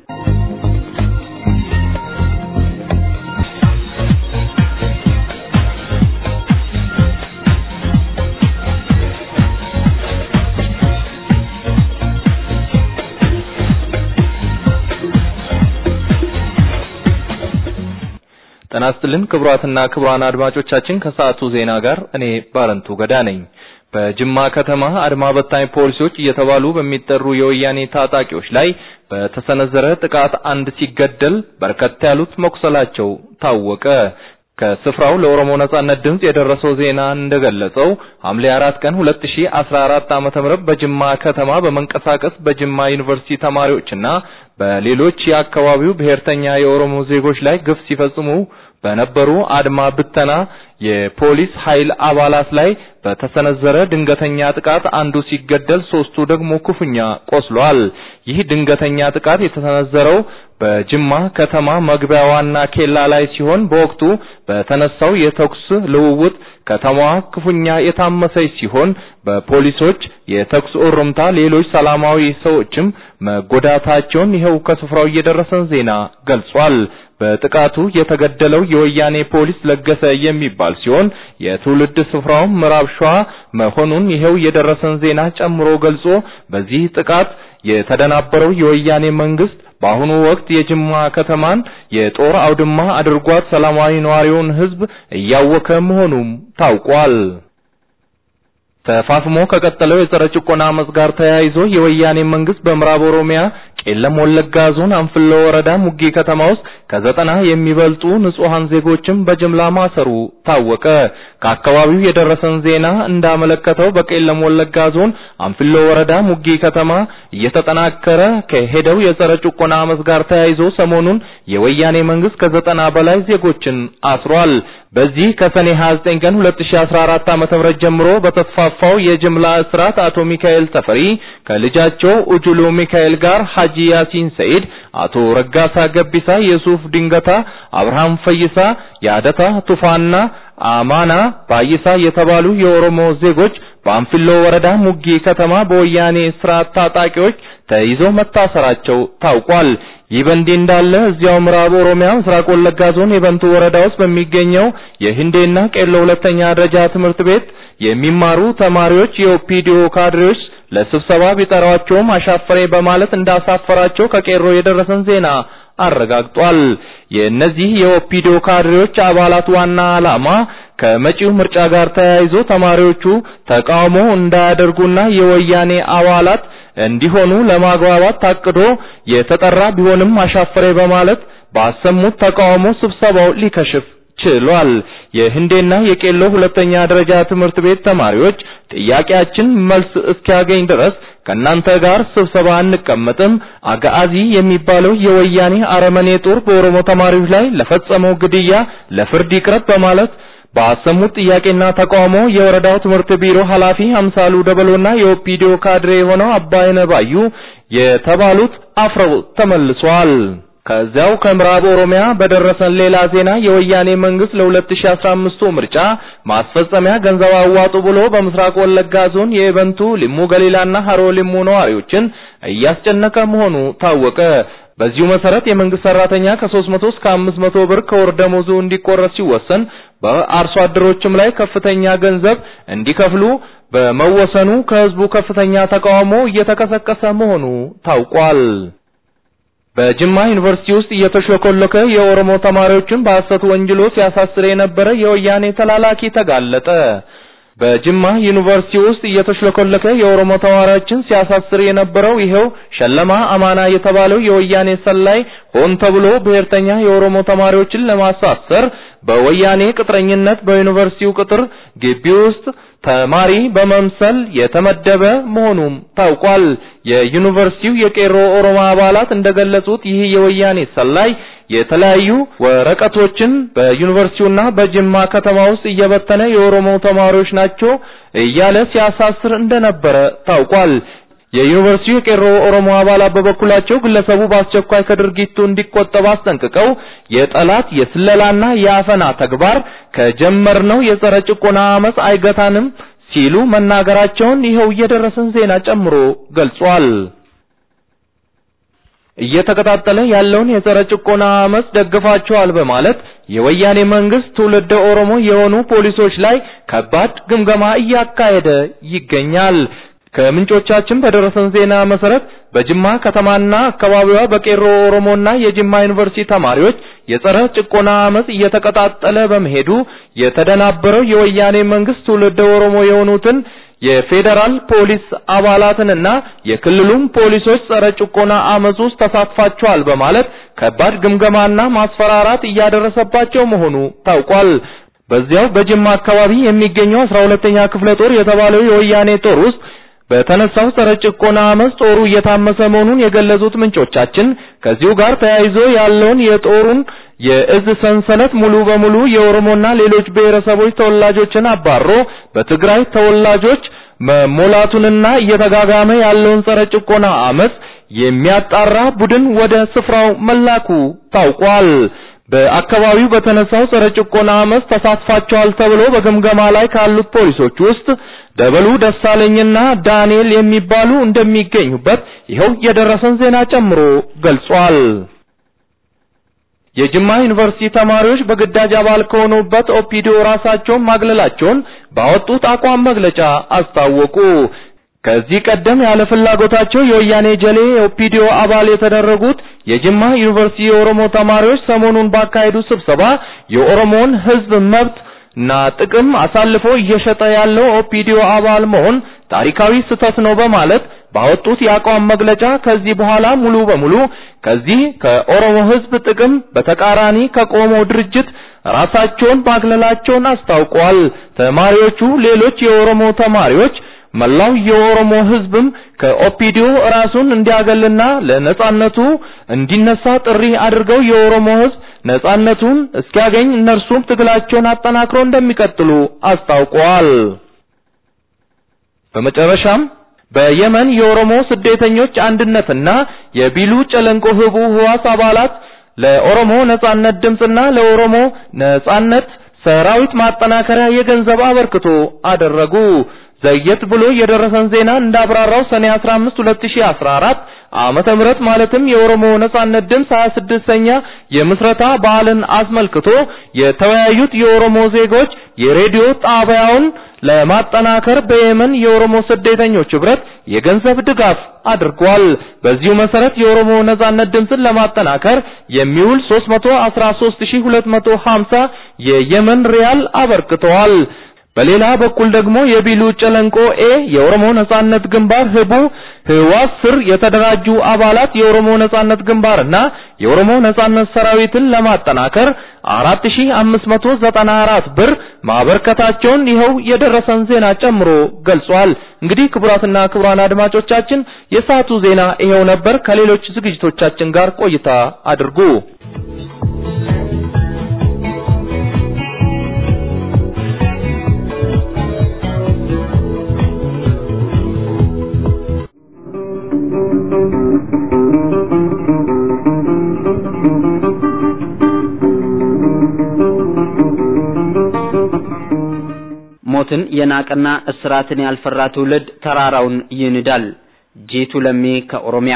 ጤና ይስጥልን ክቡራትና ክቡራን አድማጮቻችን ከሰዓቱ ዜና ጋር እኔ ባረንቱ ገዳ ነኝ። በጅማ ከተማ አድማ በታኝ ፖሊሶች እየተባሉ በሚጠሩ የወያኔ ታጣቂዎች ላይ በተሰነዘረ ጥቃት አንድ ሲገደል በርከት ያሉት መቁሰላቸው ታወቀ። ከስፍራው ለኦሮሞ ነጻነት ድምጽ የደረሰው ዜና እንደገለጸው ሐምሌ 4 ቀን 2014 ዓ.ም በጅማ ከተማ በመንቀሳቀስ በጅማ ዩኒቨርሲቲ ተማሪዎችና በሌሎች የአካባቢው ብሔርተኛ የኦሮሞ ዜጎች ላይ ግፍ ሲፈጽሙ በነበሩ አድማ ብተና የፖሊስ ኃይል አባላት ላይ በተሰነዘረ ድንገተኛ ጥቃት አንዱ ሲገደል ሶስቱ ደግሞ ክፉኛ ቆስሏል። ይህ ድንገተኛ ጥቃት የተሰነዘረው በጅማ ከተማ መግቢያ ዋና ኬላ ላይ ሲሆን በወቅቱ በተነሳው የተኩስ ልውውጥ ከተማዋ ክፉኛ የታመሰች ሲሆን በፖሊሶች የተኩስ እሩምታ ሌሎች ሰላማዊ ሰዎችም መጎዳታቸውን ይኸው ከስፍራው እየደረሰን ዜና ገልጿል። በጥቃቱ የተገደለው የወያኔ ፖሊስ ለገሰ የሚባል ሲሆን የትውልድ ስፍራው ምዕራብ ሸዋ መሆኑን ይኸው የደረሰን ዜና ጨምሮ ገልጾ በዚህ ጥቃት የተደናበረው የወያኔ መንግስት በአሁኑ ወቅት የጅማ ከተማን የጦር አውድማ አድርጓት ሰላማዊ ነዋሪውን ህዝብ እያወከ መሆኑም ታውቋል። ተፋፍሞ ከቀጠለው የጸረ ጭቆና አመጽ ጋር ተያይዞ የወያኔ መንግስት በምዕራብ ኦሮሚያ ቄለም ወለጋ ዞን አንፍሎ ወረዳ ሙጌ ከተማ ውስጥ ከዘጠና የሚበልጡ ንጹሃን ዜጎችን በጅምላ ማሰሩ ታወቀ። ከአካባቢው የደረሰን ዜና እንዳመለከተው በቄለም ወለጋ ዞን አንፍሎ ወረዳ ሙጌ ከተማ እየተጠናከረ ከሄደው የጸረ ጭቆና አመጽ ጋር ተያይዞ ሰሞኑን የወያኔ መንግስት ከዘጠና በላይ ዜጎችን አስሯል። በዚህ ከሰኔ 29 ቀን 2014 ዓ.ም ጀምሮ በተስፋፋው የጅምላ እስራት አቶ ሚካኤል ተፈሪ ከልጃቸው ኡጁሎ ሚካኤል ጋር ሐጂ ያሲን ሰኢድ፣ አቶ ረጋሳ ገቢሳ፣ የሱፍ ድንገታ፣ አብርሃም ፈይሳ፣ ያደታ ቱፋና አማና ባይሳ የተባሉ የኦሮሞ ዜጎች በአንፊሎ ወረዳ ሙጊ ከተማ በወያኔ ስርዓት ታጣቂዎች ተይዘው መታሰራቸው ታውቋል። ይህ በእንዲህ እንዳለ እዚያው ምዕራብ ኦሮሚያ ምስራቅ ወለጋ ዞን የበንቱ ወረዳ ውስጥ በሚገኘው የህንዴና ቄሎ ሁለተኛ ደረጃ ትምህርት ቤት የሚማሩ ተማሪዎች የኦፒዲዮ ካድሬዎች ለስብሰባ ቢጠሯቸውም አሻፈሬ በማለት እንዳሳፈራቸው ከቄሮ የደረሰን ዜና አረጋግጧል። የእነዚህ የኦፒዲዮ ካድሬዎች አባላት ዋና ዓላማ ከመጪው ምርጫ ጋር ተያይዞ ተማሪዎቹ ተቃውሞ እንዳያደርጉና የወያኔ አባላት እንዲሆኑ ለማግባባት ታቅዶ የተጠራ ቢሆንም አሻፈሬ በማለት ባሰሙት ተቃውሞ ስብሰባው ሊከሽፍ ችሏል። የህንዴና የቄሎ ሁለተኛ ደረጃ ትምህርት ቤት ተማሪዎች ጥያቄያችን መልስ እስኪያገኝ ድረስ ከእናንተ ጋር ስብሰባ አንቀመጥም፣ አጋዚ የሚባለው የወያኔ አረመኔ ጦር በኦሮሞ ተማሪዎች ላይ ለፈጸመው ግድያ ለፍርድ ይቅረብ በማለት ባሰሙት ጥያቄና ተቃውሞ የወረዳው ትምህርት ቢሮ ኃላፊ አምሳሉ ደበሎና የኦፒዲዮ ካድሬ የሆነው አባይነ ባዩ የተባሉት አፍረው ተመልሰዋል። ከዚያው ከምዕራብ ኦሮሚያ በደረሰን ሌላ ዜና የወያኔ መንግስት ለ2015 ምርጫ ማስፈጸሚያ ገንዘብ አዋጡ ብሎ በምስራቅ ወለጋ ዞን የኤበንቱ ሊሙ ገሊላና ሀሮ ሊሙ ነዋሪዎችን እያስጨነቀ መሆኑ ታወቀ። በዚሁ መሰረት የመንግስት ሰራተኛ ከ300 እስከ 500 ብር ከወር ደመወዙ እንዲቆረጥ ሲወሰን በአርሶ አደሮችም ላይ ከፍተኛ ገንዘብ እንዲከፍሉ በመወሰኑ ከህዝቡ ከፍተኛ ተቃውሞ እየተቀሰቀሰ መሆኑ ታውቋል። በጅማ ዩኒቨርሲቲ ውስጥ እየተሽለኮለከ የኦሮሞ ተማሪዎችን በሐሰት ወንጅሎ ሲያሳስር የነበረ የወያኔ ተላላኪ ተጋለጠ። በጅማ ዩኒቨርሲቲ ውስጥ እየተሽለኮለከ የኦሮሞ ተማሪዎችን ሲያሳስር የነበረው ይሄው ሸለማ አማና የተባለው የወያኔ ሰላይ ሆን ተብሎ ብሔርተኛ የኦሮሞ ተማሪዎችን ለማሳሰር በወያኔ ቅጥረኝነት በዩኒቨርሲቲው ቅጥር ግቢ ውስጥ ተማሪ በመምሰል የተመደበ መሆኑም ታውቋል። የዩኒቨርሲቲው የቄሮ ኦሮሞ አባላት እንደገለጹት ይህ የወያኔ ሰላይ የተለያዩ ወረቀቶችን በዩኒቨርሲቲውና በጅማ ከተማ ውስጥ እየበተነ የኦሮሞ ተማሪዎች ናቸው እያለ ሲያሳስር እንደነበረ ታውቋል። የዩኒቨርሲቲው የቄሮ ኦሮሞ አባላት በበኩላቸው ግለሰቡ በአስቸኳይ ከድርጊቱ እንዲቆጠብ አስጠንቅቀው የጠላት የስለላና የአፈና ተግባር ከጀመርነው የጸረ ጭቆና አመፅ አይገታንም ሲሉ መናገራቸውን ይኸው የደረሰን ዜና ጨምሮ ገልጿል። እየተቀጣጠለ ያለውን የጸረ ጭቆና አመፅ ደግፋቸዋል በማለት የወያኔ መንግስት ትውልደ ኦሮሞ የሆኑ ፖሊሶች ላይ ከባድ ግምገማ እያካሄደ ይገኛል። ከምንጮቻችን በደረሰን ዜና መሰረት በጅማ ከተማና አካባቢዋ በቄሮ ኦሮሞና የጅማ ዩኒቨርሲቲ ተማሪዎች የጸረ ጭቆና አመፅ እየተቀጣጠለ በመሄዱ የተደናበረው የወያኔ መንግስት ትውልደ ኦሮሞ የሆኑትን የፌዴራል ፖሊስ አባላትንና የክልሉም ፖሊሶች ጸረ ጭቆና አመፅ ውስጥ ተሳትፋቸዋል በማለት ከባድ ግምገማና ማስፈራራት እያደረሰባቸው መሆኑ ታውቋል። በዚያው በጅማ አካባቢ የሚገኘው 12ኛ ክፍለ ጦር የተባለው የወያኔ ጦር ውስጥ በተነሳው ጸረ ጭቆና አመፅ ጦሩ እየታመሰ መሆኑን የገለጹት ምንጮቻችን ከዚሁ ጋር ተያይዞ ያለውን የጦሩን የእዝ ሰንሰለት ሙሉ በሙሉ የኦሮሞና ሌሎች ብሔረሰቦች ተወላጆችን አባሮ በትግራይ ተወላጆች መሞላቱንና እየተጋጋመ ያለውን ጸረ ጭቆና አመፅ የሚያጣራ ቡድን ወደ ስፍራው መላኩ ታውቋል። በአካባቢው በተነሳው ጸረ ጭቆና አመፅ ተሳትፋቸዋል ተብሎ በግምገማ ላይ ካሉት ፖሊሶች ውስጥ ደበሉ ደሳለኝና ዳንኤል የሚባሉ እንደሚገኙበት ይኸው የደረሰን ዜና ጨምሮ ገልጿል። የጅማ ዩኒቨርሲቲ ተማሪዎች በግዳጅ አባል ከሆኑበት ኦፒዲዮ ራሳቸውን ማግለላቸውን ባወጡት አቋም መግለጫ አስታወቁ። ከዚህ ቀደም ያለ ፍላጎታቸው የወያኔ ጀሌ የኦፒዲዮ አባል የተደረጉት የጅማ ዩኒቨርሲቲ የኦሮሞ ተማሪዎች ሰሞኑን ባካሄዱት ስብሰባ የኦሮሞን ሕዝብ መብት እና ጥቅም አሳልፎ እየሸጠ ያለው ኦፒዲዮ አባል መሆን ታሪካዊ ስህተት ነው በማለት ባወጡት የአቋም መግለጫ ከዚህ በኋላ ሙሉ በሙሉ ከዚህ ከኦሮሞ ሕዝብ ጥቅም በተቃራኒ ከቆመው ድርጅት ራሳቸውን ማግለላቸውን አስታውቀዋል። ተማሪዎቹ ሌሎች የኦሮሞ ተማሪዎች መላው የኦሮሞ ሕዝብም ከኦፒዲዮ ራሱን እንዲያገልና ለነጻነቱ እንዲነሳ ጥሪ አድርገው የኦሮሞ ሕዝብ ነጻነቱን እስኪያገኝ እነርሱም ትግላቸውን አጠናክረው እንደሚቀጥሉ አስታውቀዋል። በመጨረሻም በየመን የኦሮሞ ስደተኞች አንድነትና የቢሉ ጨለንቆ ህቡ ህዋስ አባላት ለኦሮሞ ነጻነት ድምጽና ለኦሮሞ ነጻነት ሰራዊት ማጠናከሪያ የገንዘብ አበርክቶ አደረጉ። ዘየት ብሎ የደረሰን ዜና እንዳብራራው ሰኔ 15 2014 ዓመተ ምህረት ማለትም የኦሮሞ ነጻነት ድምፅ 26ኛ የምስረታ በዓልን አስመልክቶ የተወያዩት የኦሮሞ ዜጎች የሬዲዮ ጣቢያውን ለማጠናከር በየመን የኦሮሞ ስደተኞች ህብረት የገንዘብ ድጋፍ አድርጓል። በዚሁ መሰረት የኦሮሞ ነጻነት ድምፅን ለማጠናከር የሚውል 313250 የየመን ሪያል አበርክተዋል። በሌላ በኩል ደግሞ የቢሉ ጨለንቆ ኤ የኦሮሞ ነጻነት ግንባር ህቡ ህዋስ ስር የተደራጁ አባላት የኦሮሞ ነጻነት ግንባርና የኦሮሞ ነጻነት ሰራዊትን ለማጠናከር 4594 ብር ማበርከታቸውን ይኸው የደረሰን ዜና ጨምሮ ገልጿል። እንግዲህ ክቡራትና ክቡራን አድማጮቻችን የሰዓቱ ዜና ይኸው ነበር። ከሌሎች ዝግጅቶቻችን ጋር ቆይታ አድርጉ። ሞትን የናቀና እስራትን ያልፈራ ትውልድ ተራራውን ይንዳል። ጂቱ ለሚ ከኦሮሚያ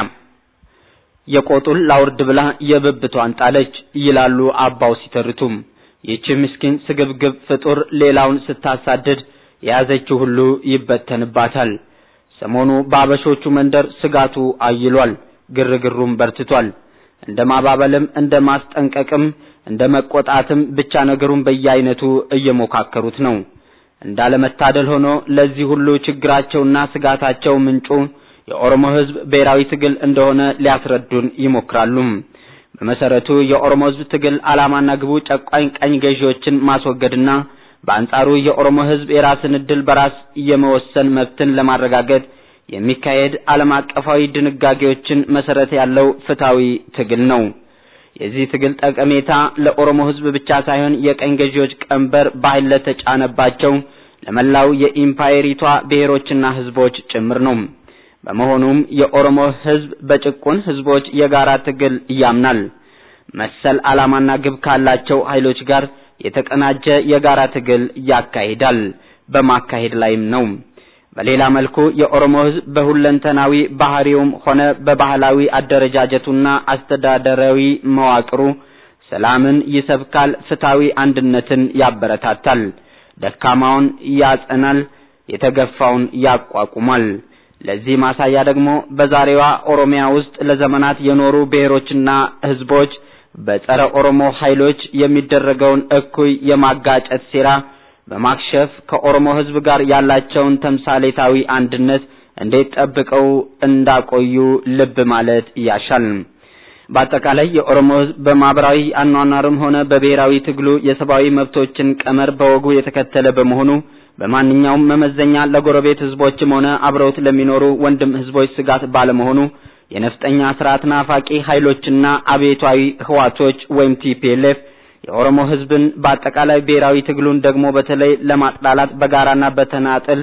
የቆጡን ላውርድ ብላ የብብቷን ጣለች ይላሉ አባው ሲተርቱም። ይህች ምስኪን ስግብግብ ፍጡር ሌላውን ስታሳድድ የያዘችው ሁሉ ይበተንባታል። ሰሞኑ በአበሾቹ መንደር ስጋቱ አይሏል፣ ግርግሩም በርትቷል። እንደ ማባበልም እንደ ማስጠንቀቅም እንደ መቆጣትም ብቻ ነገሩን በየአይነቱ እየሞካከሩት ነው። እንዳለመታደል ሆኖ ለዚህ ሁሉ ችግራቸውና ስጋታቸው ምንጩ የኦሮሞ ሕዝብ ብሔራዊ ትግል እንደሆነ ሊያስረዱን ይሞክራሉ። በመሰረቱ የኦሮሞ ሕዝብ ትግል ዓላማና ግቡ ጨቋኝ ቀኝ ገዢዎችን ማስወገድና በአንጻሩ የኦሮሞ ሕዝብ የራስን እድል በራስ የመወሰን መብትን ለማረጋገጥ የሚካሄድ ዓለም አቀፋዊ ድንጋጌዎችን መሰረት ያለው ፍትሃዊ ትግል ነው። የዚህ ትግል ጠቀሜታ ለኦሮሞ ሕዝብ ብቻ ሳይሆን የቀኝ ገዢዎች ቀንበር በኃይል ለተጫነባቸው ለመላው የኢምፓየሪቷ ብሔሮችና ሕዝቦች ጭምር ነው። በመሆኑም የኦሮሞ ሕዝብ በጭቁን ሕዝቦች የጋራ ትግል ያምናል። መሰል ዓላማና ግብ ካላቸው ኃይሎች ጋር የተቀናጀ የጋራ ትግል ያካሂዳል፣ በማካሄድ ላይም ነው። በሌላ መልኩ የኦሮሞ ሕዝብ በሁለንተናዊ ባህሪውም ሆነ በባህላዊ አደረጃጀቱና አስተዳደራዊ መዋቅሩ ሰላምን ይሰብካል፣ ፍትሃዊ አንድነትን ያበረታታል፣ ደካማውን ያጸናል፣ የተገፋውን ያቋቁማል። ለዚህ ማሳያ ደግሞ በዛሬዋ ኦሮሚያ ውስጥ ለዘመናት የኖሩ ብሔሮችና ሕዝቦች በጸረ ኦሮሞ ኃይሎች የሚደረገውን እኩይ የማጋጨት ሴራ በማክሸፍ ከኦሮሞ ሕዝብ ጋር ያላቸውን ተምሳሌታዊ አንድነት እንዴት ጠብቀው እንዳቆዩ ልብ ማለት ያሻል። በአጠቃላይ የኦሮሞ ሕዝብ በማህበራዊ አኗኗርም ሆነ በብሔራዊ ትግሉ የሰብአዊ መብቶችን ቀመር በወጉ የተከተለ በመሆኑ በማንኛውም መመዘኛ ለጎረቤት ሕዝቦችም ሆነ አብረውት ለሚኖሩ ወንድም ሕዝቦች ስጋት ባለመሆኑ የነፍጠኛ ስርዓት ናፋቂ ኃይሎችና አብዮታዊ ህዋቶች ወይም ቲፒኤልኤፍ የኦሮሞ ሕዝብን በአጠቃላይ ብሔራዊ ትግሉን ደግሞ በተለይ ለማጥላላት በጋራና በተናጥል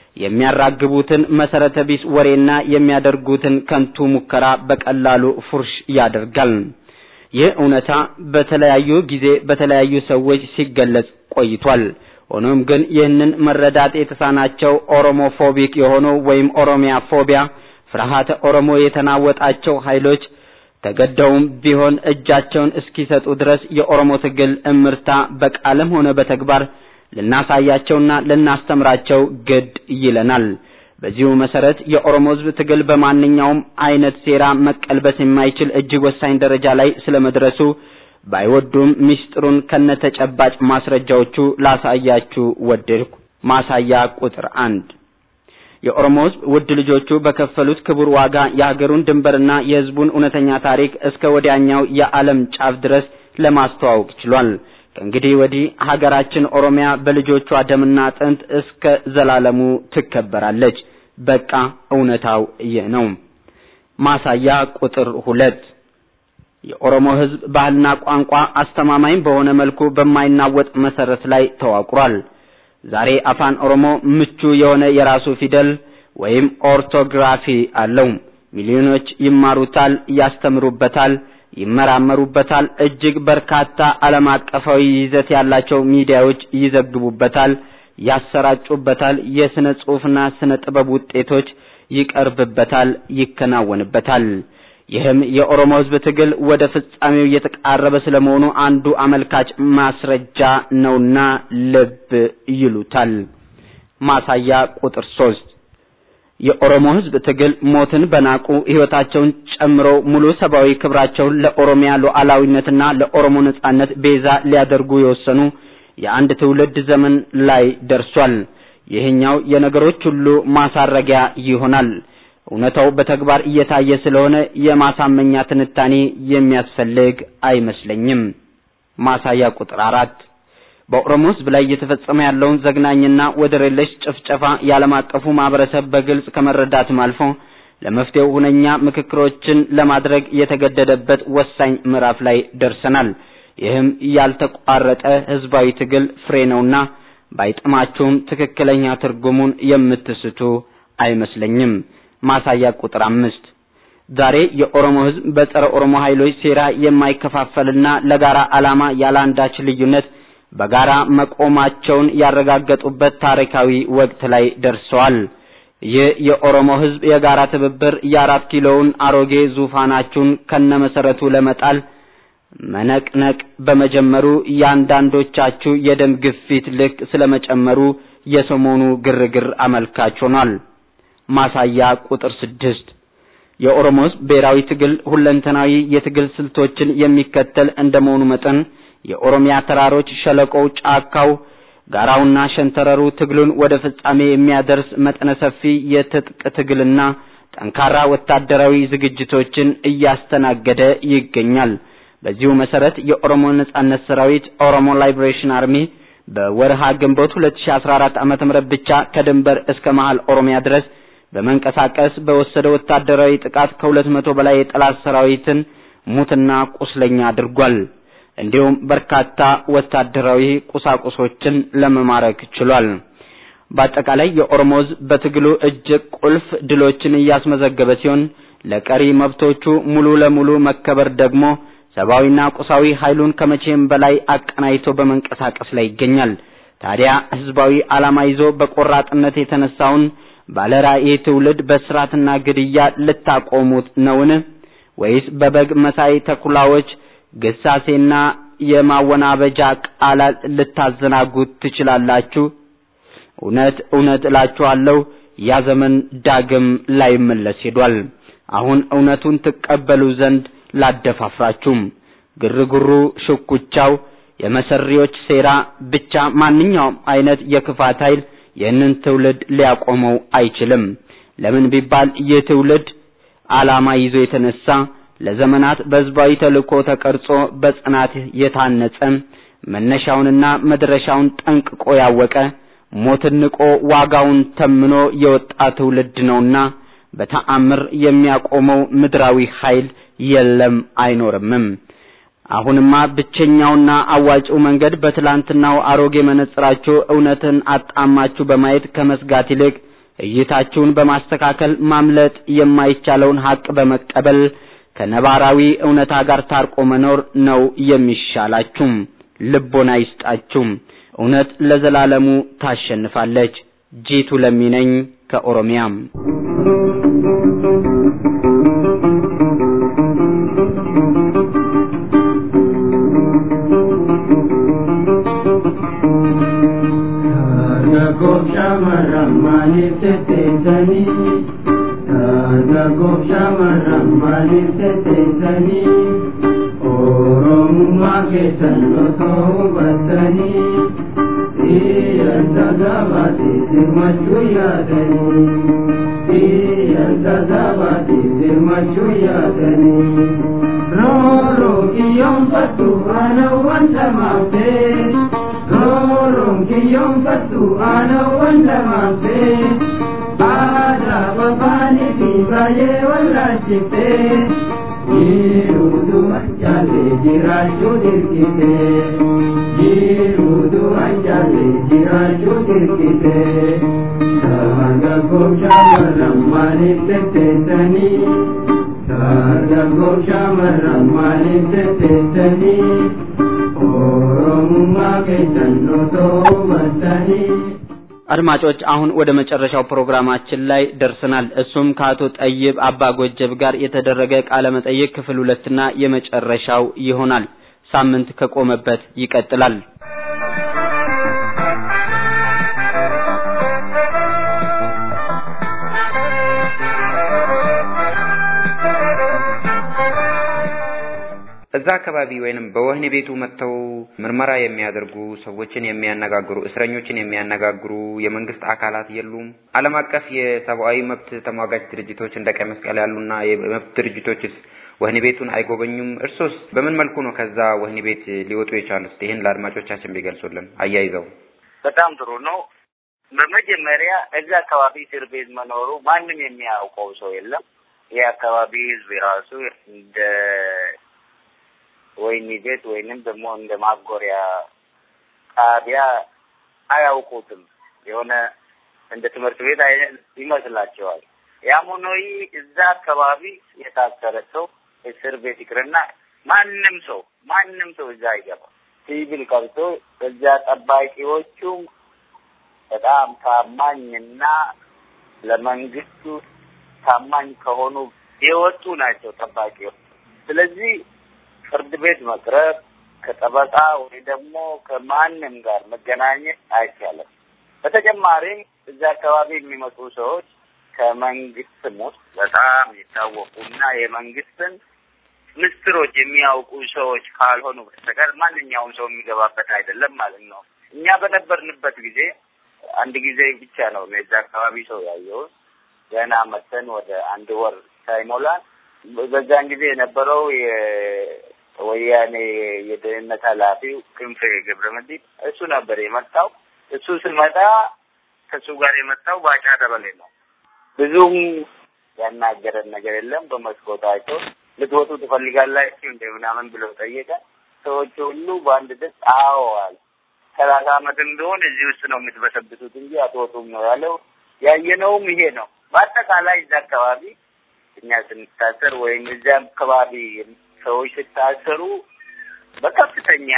የሚያራግቡትን መሰረተ ቢስ ወሬና የሚያደርጉትን ከንቱ ሙከራ በቀላሉ ፉርሽ ያደርጋል። ይህ እውነታ በተለያዩ ጊዜ በተለያዩ ሰዎች ሲገለጽ ቆይቷል። ሆኖም ግን ይህንን መረዳት የተሳናቸው ኦሮሞፎቢክ የሆኑ ወይም ኦሮሚያ ፎቢያ ፍርሃተ ኦሮሞ የተናወጣቸው ኃይሎች ተገደውም ቢሆን እጃቸውን እስኪሰጡ ድረስ የኦሮሞ ትግል እምርታ በቃልም ሆነ በተግባር ልናሳያቸውና ልናስተምራቸው ግድ ይለናል። በዚሁ መሰረት የኦሮሞ ሕዝብ ትግል በማንኛውም አይነት ሴራ መቀልበስ የማይችል እጅግ ወሳኝ ደረጃ ላይ ስለመድረሱ ባይወዱም ምስጢሩን ከነተጨባጭ ማስረጃዎቹ ላሳያችሁ ወደድኩ። ማሳያ ቁጥር አንድ የኦሮሞ ሕዝብ ውድ ልጆቹ በከፈሉት ክቡር ዋጋ የሀገሩን ድንበርና የሕዝቡን እውነተኛ ታሪክ እስከ ወዲያኛው የዓለም ጫፍ ድረስ ለማስተዋወቅ ችሏል። ከእንግዲህ ወዲህ ሀገራችን ኦሮሚያ በልጆቿ ደምና አጥንት እስከ ዘላለሙ ትከበራለች። በቃ እውነታው ይህ ነው። ማሳያ ቁጥር ሁለት የኦሮሞ ሕዝብ ባህልና ቋንቋ አስተማማኝ በሆነ መልኩ በማይናወጥ መሰረት ላይ ተዋቅሯል። ዛሬ አፋን ኦሮሞ ምቹ የሆነ የራሱ ፊደል ወይም ኦርቶግራፊ አለው። ሚሊዮኖች ይማሩታል፣ ያስተምሩበታል፣ ይመራመሩበታል። እጅግ በርካታ ዓለም አቀፋዊ ይዘት ያላቸው ሚዲያዎች ይዘግቡበታል፣ ያሰራጩበታል። የስነ ጽሑፍና ስነ ጥበብ ውጤቶች ይቀርብበታል፣ ይከናወንበታል። ይህም የኦሮሞ ሕዝብ ትግል ወደ ፍጻሜው እየተቃረበ ስለመሆኑ አንዱ አመልካች ማስረጃ ነውና ልብ ይሉታል። ማሳያ ቁጥር ሶስት የኦሮሞ ሕዝብ ትግል ሞትን በናቁ ሕይወታቸውን ጨምሮ ሙሉ ሰብአዊ ክብራቸውን ለኦሮሚያ ሉዓላዊነትና ለኦሮሞ ነጻነት ቤዛ ሊያደርጉ የወሰኑ የአንድ ትውልድ ዘመን ላይ ደርሷል። ይህኛው የነገሮች ሁሉ ማሳረጊያ ይሆናል። እውነታው በተግባር እየታየ ስለሆነ የማሳመኛ ትንታኔ የሚያስፈልግ አይመስለኝም። ማሳያ ቁጥር አራት በኦሮሞ ሕዝብ ላይ እየተፈጸመ ያለውን ዘግናኝና ወደር የለሽ ጭፍጨፋ የዓለም አቀፉ ማህበረሰብ በግልጽ ከመረዳትም አልፎ ለመፍትሄው ሁነኛ ምክክሮችን ለማድረግ የተገደደበት ወሳኝ ምዕራፍ ላይ ደርሰናል። ይህም ያልተቋረጠ ህዝባዊ ትግል ፍሬ ነውና ባይጥማችሁም ትክክለኛ ትርጉሙን የምትስቱ አይመስለኝም። ማሳያ ቁጥር አምስት ዛሬ የኦሮሞ ህዝብ በጸረ ኦሮሞ ኃይሎች ሴራ የማይከፋፈልና ለጋራ ዓላማ ያለ አንዳች ልዩነት በጋራ መቆማቸውን ያረጋገጡበት ታሪካዊ ወቅት ላይ ደርሰዋል። ይህ የኦሮሞ ሕዝብ የጋራ ትብብር የአራት ኪሎውን አሮጌ ዙፋናችሁን ከነመሰረቱ ለመጣል መነቅነቅ በመጀመሩ የአንዳንዶቻችሁ የደም ግፊት ልክ ስለመጨመሩ የሰሞኑ ግርግር አመልካች ሆኗል። ማሳያ ቁጥር ስድስት የኦሮሞ ሕዝብ ብሔራዊ ትግል ሁለንተናዊ የትግል ስልቶችን የሚከተል እንደመሆኑ መጠን የኦሮሚያ ተራሮች፣ ሸለቆው፣ ጫካው፣ ጋራውና ሸንተረሩ ትግሉን ወደ ፍጻሜ የሚያደርስ መጠነ ሰፊ የትጥቅ ትግልና ጠንካራ ወታደራዊ ዝግጅቶችን እያስተናገደ ይገኛል። በዚሁ መሰረት የኦሮሞ ነጻነት ሰራዊት ኦሮሞ ላይብሬሽን አርሚ በወርሃ ግንቦት 2014 ዓመተ ምህረት ብቻ ከድንበር እስከ መሃል ኦሮሚያ ድረስ በመንቀሳቀስ በወሰደው ወታደራዊ ጥቃት ከሁለት መቶ በላይ የጠላት ሰራዊትን ሙትና ቁስለኛ አድርጓል። እንዲሁም በርካታ ወታደራዊ ቁሳቁሶችን ለመማረክ ችሏል። በአጠቃላይ የኦሮሞ ሕዝብ በትግሉ እጅግ ቁልፍ ድሎችን እያስመዘገበ ሲሆን ለቀሪ መብቶቹ ሙሉ ለሙሉ መከበር ደግሞ ሰብአዊና ቁሳዊ ኃይሉን ከመቼም በላይ አቀናይቶ በመንቀሳቀስ ላይ ይገኛል። ታዲያ ህዝባዊ ዓላማ ይዞ በቆራጥነት የተነሳውን ባለራዕይ ትውልድ በስራትና ግድያ ልታቆሙት ነውን? ወይስ በበግ መሳይ ተኩላዎች ግሳሴና የማወናበጃ ቃላት ልታዘናጉት ትችላላችሁ? እውነት እውነት እላችኋለሁ ያ ዘመን ዳግም ላይመለስ ሄዷል። አሁን እውነቱን ትቀበሉ ዘንድ ላደፋፍራችሁም። ግርግሩ፣ ሽኩቻው፣ የመሰሪዎች ሴራ ብቻ ማንኛውም አይነት የክፋት ኃይል ይህንን ትውልድ ሊያቆመው አይችልም። ለምን ቢባል ይህ ትውልድ ዓላማ ይዞ የተነሳ ለዘመናት በህዝባዊ ተልእኮ ተቀርጾ በጽናት የታነጸ መነሻውንና መድረሻውን ጠንቅቆ ያወቀ ሞትን ንቆ ዋጋውን ተምኖ የወጣ ትውልድ ነውና በተአምር የሚያቆመው ምድራዊ ኃይል የለም አይኖርምም። አሁንማ ብቸኛውና አዋጭው መንገድ በትላንትናው አሮጌ መነጽራችሁ እውነትን አጣማችሁ በማየት ከመስጋት ይልቅ እይታችሁን በማስተካከል ማምለጥ የማይቻለውን ሀቅ በመቀበል ከነባራዊ እውነታ ጋር ታርቆ መኖር ነው የሚሻላችሁም። ልቦና ይስጣችሁም። እውነት ለዘላለሙ ታሸንፋለች። ጂቱ ለሚነኝ ከኦሮሚያም Dargaggoof shamarran maaliif tetteessanii? Dargaggoof shamarran maaliif tetteessanii? Oromummaa keessan osoo hubattanii Iyyanta gabaatiif hirmachuu yaadanii Iyyanta gabaatiif hirmachuu yaadanii Rooroo kiyyoonfattu aanawwan dhamaaftee Rooroon kiyyoonfattu aanawwan dhamaaftee Aadaa babaanii fi baay'ee wallaalchiftee Jiruutu anjaalee jiraachuu dirqitee Jiruutu anjaalee jiraachuu dirqitee Dargaggoof shamarran maaliif tetteessanii Dargaggoof shamarran maaliif tetteessanii Oromummaa keessan osoo hubattanii አድማጮች አሁን ወደ መጨረሻው ፕሮግራማችን ላይ ደርሰናል። እሱም ከአቶ ጠይብ አባ ጎጀብ ጋር የተደረገ ቃለ መጠይቅ ክፍል ሁለትና የመጨረሻው ይሆናል። ሳምንት ከቆመበት ይቀጥላል። እዛ አካባቢ ወይንም በወህኒ ቤቱ መጥተው ምርመራ የሚያደርጉ ሰዎችን የሚያነጋግሩ እስረኞችን የሚያነጋግሩ የመንግስት አካላት የሉም። ዓለም አቀፍ የሰብአዊ መብት ተሟጋች ድርጅቶች እንደ ቀይ መስቀል ያሉና የመብት ድርጅቶችስ ወህኒ ቤቱን አይጎበኙም? እርሶስ በምን መልኩ ነው ከዛ ወህኒ ቤት ሊወጡ የቻሉት? ይህን ለአድማጮቻችን ቢገልጹልን አያይዘው። በጣም ጥሩ ነው። በመጀመሪያ እዛ አካባቢ እስር ቤት መኖሩ ማንም የሚያውቀው ሰው የለም። ይህ አካባቢ ህዝብ የራሱ እንደ ወህኒ ቤት ወይንም ደግሞ እንደ ማጎሪያ ጣቢያ አያውቁትም። የሆነ እንደ ትምህርት ቤት አይነት ይመስላቸዋል። ያም ሆኖ ይህ እዛ አካባቢ የታሰረ ሰው እስር ቤት ይቅርና ማንም ሰው ማንም ሰው እዛ አይገባም። ሲቪል ቀርቶ እዚያ ጠባቂዎቹም በጣም ታማኝና ለመንግስቱ ታማኝ ከሆኑ የወጡ ናቸው ጠባቂዎች። ስለዚህ ፍርድ ቤት መቅረብ ከጠበቃ ወይ ደግሞ ከማንም ጋር መገናኘት አይቻልም። በተጨማሪም እዚያ አካባቢ የሚመጡ ሰዎች ከመንግስትም ውስጥ በጣም የታወቁና የመንግስትን ምስጢሮች የሚያውቁ ሰዎች ካልሆኑ በስተቀር ማንኛውም ሰው የሚገባበት አይደለም ማለት ነው። እኛ በነበርንበት ጊዜ አንድ ጊዜ ብቻ ነው የዛ አካባቢ ሰው ያየሁት። ገና መተን ወደ አንድ ወር ሳይሞላን በዛን ጊዜ የነበረው የወያኔ የደህንነት ኃላፊው ክንፌ ገብረመድህን እሱ ነበር የመጣው። እሱ ስመጣ ከእሱ ጋር የመጣው ባጫ ደበሌ ነው። ብዙም ያናገረን ነገር የለም። በመስኮት አይቶ ልትወጡ ትፈልጋላችሁ እንደ ምናምን ብለው ጠየቀ። ሰዎቹ ሁሉ በአንድ ድምፅ አዎዋል። ሰላሳ ዓመትም ቢሆን እዚህ ውስጥ ነው የምትበሰብሱት እንጂ አትወጡም ነው ያለው። ያየነውም ይሄ ነው። በአጠቃላይ እዛ አካባቢ እኛ ስንታሰር ወይም እዚያ አካባቢ ሰዎች ስታሰሩ በከፍተኛ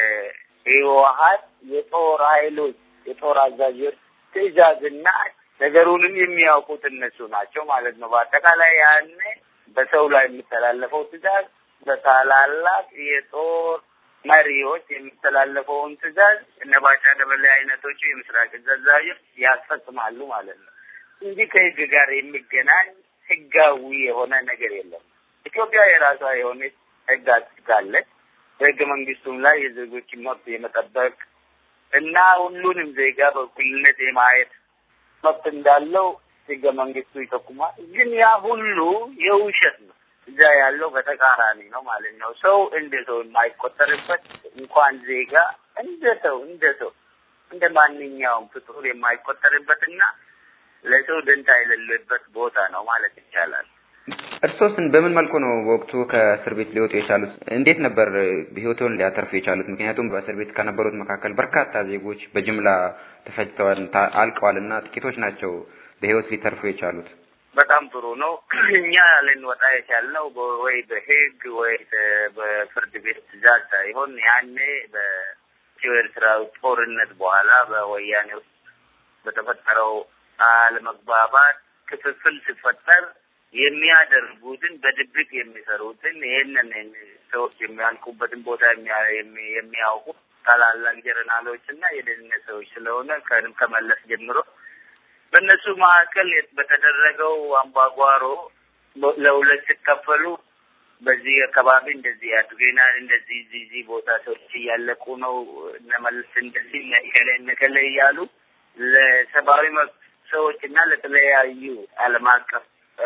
የህወሀት የጦር ኃይሎች የጦር አዛዦች ትዕዛዝና ነገሩንም የሚያውቁት እነሱ ናቸው ማለት ነው። በአጠቃላይ ያኔ በሰው ላይ የሚተላለፈው ትዕዛዝ በታላላቅ የጦር መሪዎች የሚተላለፈውን ትዕዛዝ እነ ባጫ ደበሌ አይነቶቹ የምስራቅ እዝ አዛዦች ያስፈጽማሉ ማለት ነው እንጂ ከህግ ጋር የሚገናኝ ህጋዊ የሆነ ነገር የለም። ኢትዮጵያ የራሷ የሆነ ህግ አጽድቃለች። በህገ መንግስቱም ላይ የዜጎችን መብት የመጠበቅ እና ሁሉንም ዜጋ በእኩልነት የማየት መብት እንዳለው ህገ መንግስቱ ይጠቁማል። ግን ያ ሁሉ የውሸት ነው። እዛ ያለው በተቃራኒ ነው ማለት ነው። ሰው እንደ ሰው የማይቆጠርበት እንኳን ዜጋ እንደ ሰው እንደ ሰው እንደ ማንኛውም ፍጡር የማይቆጠርበትና ለሰው ደንታ የሌለበት ቦታ ነው ማለት ይቻላል። እርሶስን በምን መልኩ ነው በወቅቱ ከእስር ቤት ሊወጡ የቻሉት? እንዴት ነበር ህይወቱን ሊያተርፉ የቻሉት? ምክንያቱም በእስር ቤት ከነበሩት መካከል በርካታ ዜጎች በጅምላ ተፈጅተዋል፣ አልቀዋል እና ጥቂቶች ናቸው በህይወት ሊተርፉ የቻሉት። በጣም ጥሩ ነው። እኛ ልንወጣ የቻልነው ወይ በህግ ወይ በፍርድ ቤት ትዕዛዝ ሳይሆን ያኔ በኢትዮ ኤርትራዊ ጦርነት በኋላ በወያኔ ውስጥ በተፈጠረው አለመግባባት ክፍፍል ሲፈጠር የሚያደርጉትን በድብቅ የሚሰሩትን ይህንን ሰዎች የሚያልቁበትን ቦታ የሚያውቁ ታላላቅ ጀነራሎች እና የደህንነት ሰዎች ስለሆነ ከመለስ ጀምሮ በእነሱ መካከል በተደረገው አምባጓሮ ለሁለት ሲከፈሉ በዚህ አካባቢ እንደዚህ ያድርገናል፣ እንደዚህ እዚህ እዚህ ቦታ ሰዎች እያለቁ ነው፣ እነመልስ እንደዚህ ነከለ ነከለ እያሉ ለሰብአዊ መብት ሰዎች እና ለተለያዩ ዓለም አቀፍ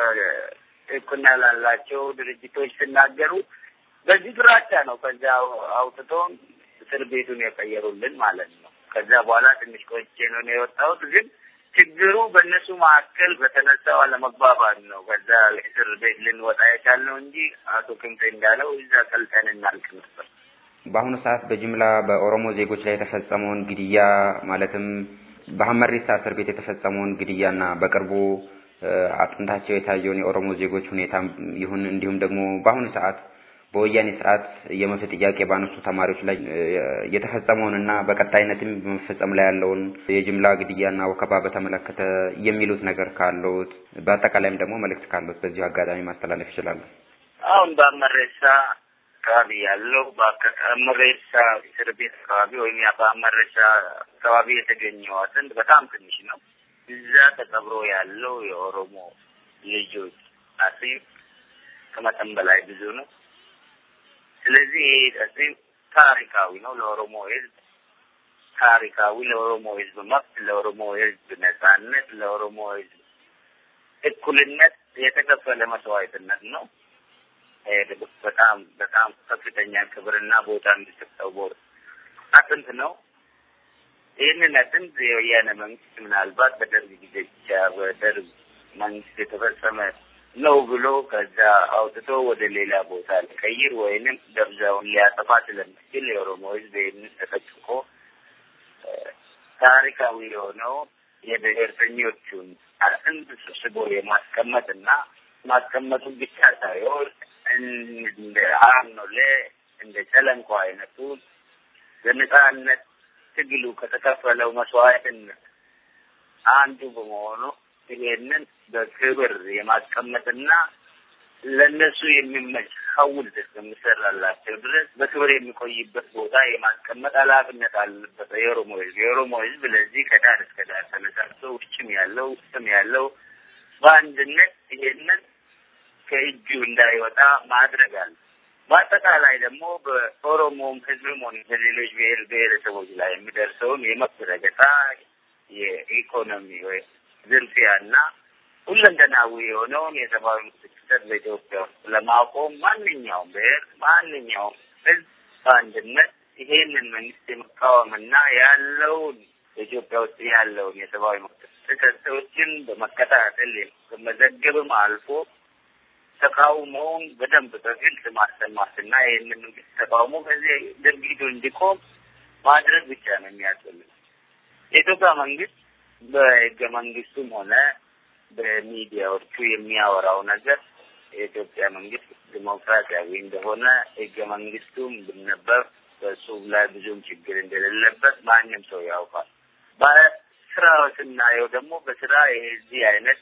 እውቅና ላላቸው ድርጅቶች ሲናገሩ በዚህ ፍራቻ ነው ከዛ አውጥቶ እስር ቤቱን የቀየሩልን ማለት ነው። ከዛ በኋላ ትንሽ ቆይቼ ነው የወጣሁት ግን ችግሩ በእነሱ መካከል በተነሳው አለመግባባት ነው። ከዛ እስር ቤት ልንወጣ የቻልነው እንጂ አቶ ክንፌ እንዳለው እዛ ቀልጠን እናልቅ ነበር። በአሁኑ ሰዓት በጅምላ በኦሮሞ ዜጎች ላይ የተፈጸመውን ግድያ ማለትም በሀመሪሳ እስር ቤት የተፈጸመውን ግድያና በቅርቡ አጥንታቸው የታየውን የኦሮሞ ዜጎች ሁኔታ ይሁን እንዲሁም ደግሞ በአሁኑ ሰዓት በወያኔ ስርዓት የመብት ጥያቄ ባነሱ ተማሪዎች ላይ የተፈጸመውንና በቀጣይነትም በመፈጸም ላይ ያለውን የጅምላ ግድያና ወከባ በተመለከተ የሚሉት ነገር ካለዎት፣ በአጠቃላይም ደግሞ መልእክት ካለዎት በዚሁ አጋጣሚ ማስተላለፍ ይችላሉ። አሁን በአመሬሳ አካባቢ ያለው በአመሬሳ እስር ቤት አካባቢ ወይም በአመሬሳ አካባቢ የተገኘው አጥንት በጣም ትንሽ ነው። እዛ ተቀብሮ ያለው የኦሮሞ ልጆች አጽም ከመጠን በላይ ብዙ ነው። ስለዚህ ይህ አጽም ታሪካዊ ነው ለኦሮሞ ሕዝብ ታሪካዊ ለኦሮሞ ሕዝብ መብት፣ ለኦሮሞ ሕዝብ ነጻነት፣ ለኦሮሞ ሕዝብ እኩልነት የተከፈለ መስዋዕትነት ነው። በጣም በጣም ከፍተኛ ክብርና ቦታ የሚሰጠው አጥንት ነው። ይህንን አጥንት የወያነ መንግስት ምናልባት በደርግ ጊዜ ብቻ በደርግ መንግስት የተፈጸመ ነው ብሎ ከዛ አውጥቶ ወደ ሌላ ቦታ ሊቀይር ወይንም ደብዛውን ሊያጠፋ ስለሚችል የኦሮሞ ህዝብ ይህንን ተጠቅቆ ታሪካዊ የሆነው የብሔርተኞቹን አጥንት ሰብስቦ የማስቀመጥና ማስቀመጡን ብቻ ሳይሆን እንደ አኖሌ እንደ ጨለንቆ አይነቱ ለነጻነት ትግሉ ከተከፈለው መስዋዕትነት አንዱ በመሆኑ ይሄንን በክብር የማስቀመጥና ለእነሱ የሚመች ሐውልት እስከሚሰራላቸው ድረስ በክብር የሚቆይበት ቦታ የማስቀመጥ ኃላፊነት አለበት የኦሮሞ ህዝብ። የኦሮሞ ህዝብ ለዚህ ከዳር እስከ ዳር ተነሳስቶ ውጭም ያለው ውስጥም ያለው በአንድነት ይሄንን ከእጁ እንዳይወጣ ማድረግ አለ። በአጠቃላይ ደግሞ በኦሮሞም ህዝብም ሆነ በሌሎች ብሔር ብሔረሰቦች ላይ የሚደርሰውን የመብት ረገጣ፣ የኢኮኖሚ ወይ ዝርፊያና ሁለንተናዊ የሆነውን የሰብአዊ መብት ጥሰት በኢትዮጵያ ውስጥ ለማቆም ማንኛውም ብሔር ማንኛውም ህዝብ በአንድነት ይሄንን መንግስት የመቃወምና ያለውን በኢትዮጵያ ውስጥ ያለውን የሰብአዊ መብት ጥሰቶችን በመከታተል በመዘገብም አልፎ ተቃውሞውን በደንብ በግልጽ ማሰማትና ይህንን መንግስት ተቃውሞ ከዚህ ድርጊቱ እንዲቆም ማድረግ ብቻ ነው የሚያስፈልግ። የኢትዮጵያ መንግስት በህገ መንግስቱም ሆነ በሚዲያዎቹ የሚያወራው ነገር የኢትዮጵያ መንግስት ዲሞክራሲያዊ እንደሆነ ህገ መንግስቱም ብነበብ በሱ ላይ ብዙም ችግር እንደሌለበት ማንም ሰው ያውቃል። በስራው ስናየው ደግሞ በስራ የዚህ አይነት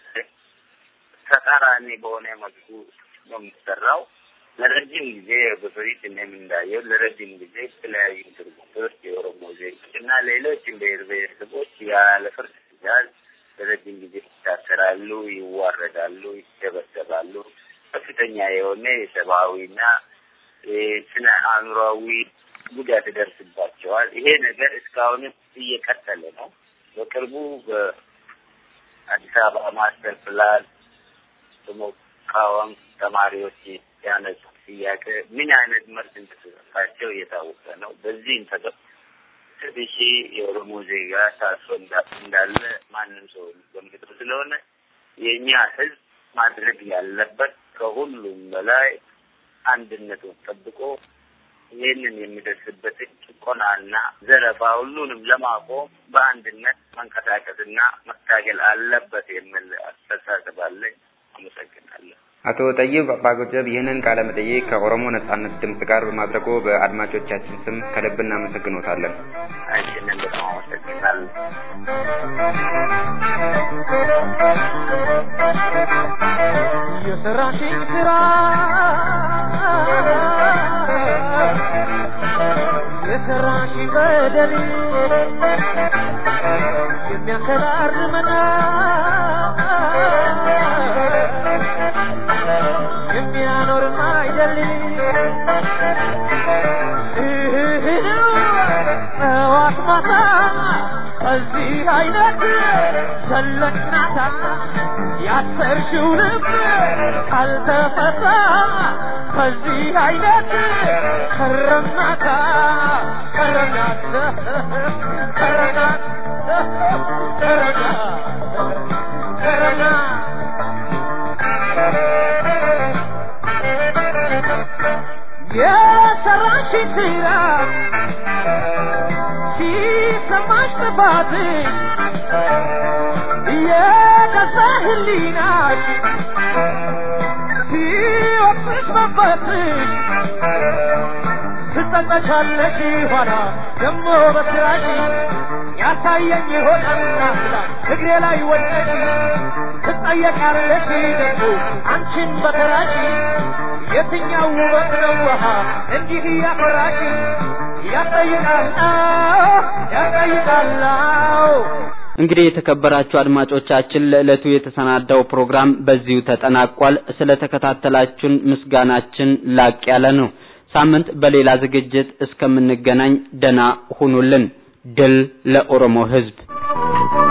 ተቃራኒ በሆነ መልኩ ነው የሚሰራው። ለረጅም ጊዜ በፊት እኔም እንዳየው ለረጅም ጊዜ የተለያዩ ድርጊቶች የኦሮሞ ዜጎች እና ሌሎችም ብሔር ብሔረሰቦች ያለ ፍርድ ትዕዛዝ ለረጅም ጊዜ ይታሰራሉ፣ ይዋረዳሉ፣ ይደበደባሉ። ከፍተኛ የሆነ የሰብአዊና ስነ አእምሯዊ ጉዳት ይደርስባቸዋል። ይሄ ነገር እስካሁንም እየቀጠለ ነው። በቅርቡ በአዲስ አበባ ማስተር ፕላን በመቃወም ተማሪዎች ያነሱ ጥያቄ ምን አይነት መልስ እንደተሰጣቸው እየታወቀ ነው። በዚህም ተገ ስድስት ሺህ የኦሮሞ ዜጋ ታስሮ እንዳለ ማንም ሰው ገምቶ ስለሆነ የእኛ ህዝብ ማድረግ ያለበት ከሁሉም በላይ አንድነቱን ጠብቆ ይህንን የሚደርስበትን ጭቆናና ዘረፋ ሁሉንም ለማቆም በአንድነት መንቀሳቀስና መታገል አለበት የሚል አስተሳሰብ አለኝ። አመሰግናለሁ። አቶ ጠይብ አባጎጀብ ይህንን ቃለ መጠይቅ ከኦሮሞ ነጻነት ድምጽ ጋር በማድረጉ በአድማጮቻችን ስም ከልብ እናመሰግኖታለን። እኔም በጣም አመሰግናለሁ። የሰራሽኝ ስራ የሰራሽ በደል የሚያከራርመና የሚያኖርም አይደል ጠዋት ማታ ከዚህ አይነት ሰለቅናታ ያሰርሽው ልብ ካልተፈታ ከዚህ አይነት ከረምናታ ከረምናት ከረምናት ከረምናት ከረምናት የሰራሽ ስራ ሲሰማሽ ጥፋትሽ የገዛ ህሊናሽ ሲወቅስሽ መንፈስሽ ትጸጸቻለሽ ኋላ ደሞ በስራሽ ያሳየኝ ይሆናልና ስላ እግሬ ላይ ወደቂ ትጠየቃለሽ ደግሞ አንቺን በተራሽ የትኛው ውበት ነው ውሃ እንዲህ ያፈራሽ ያጠይቃል ያጠይቃል እንግዲህ የተከበራችሁ አድማጮቻችን ለዕለቱ የተሰናዳው ፕሮግራም በዚሁ ተጠናቋል። ስለተከታተላችሁን ምስጋናችን ላቅ ያለ ነው። ሳምንት በሌላ ዝግጅት እስከምንገናኝ ደና ሁኑልን። ድል ለኦሮሞ ሕዝብ!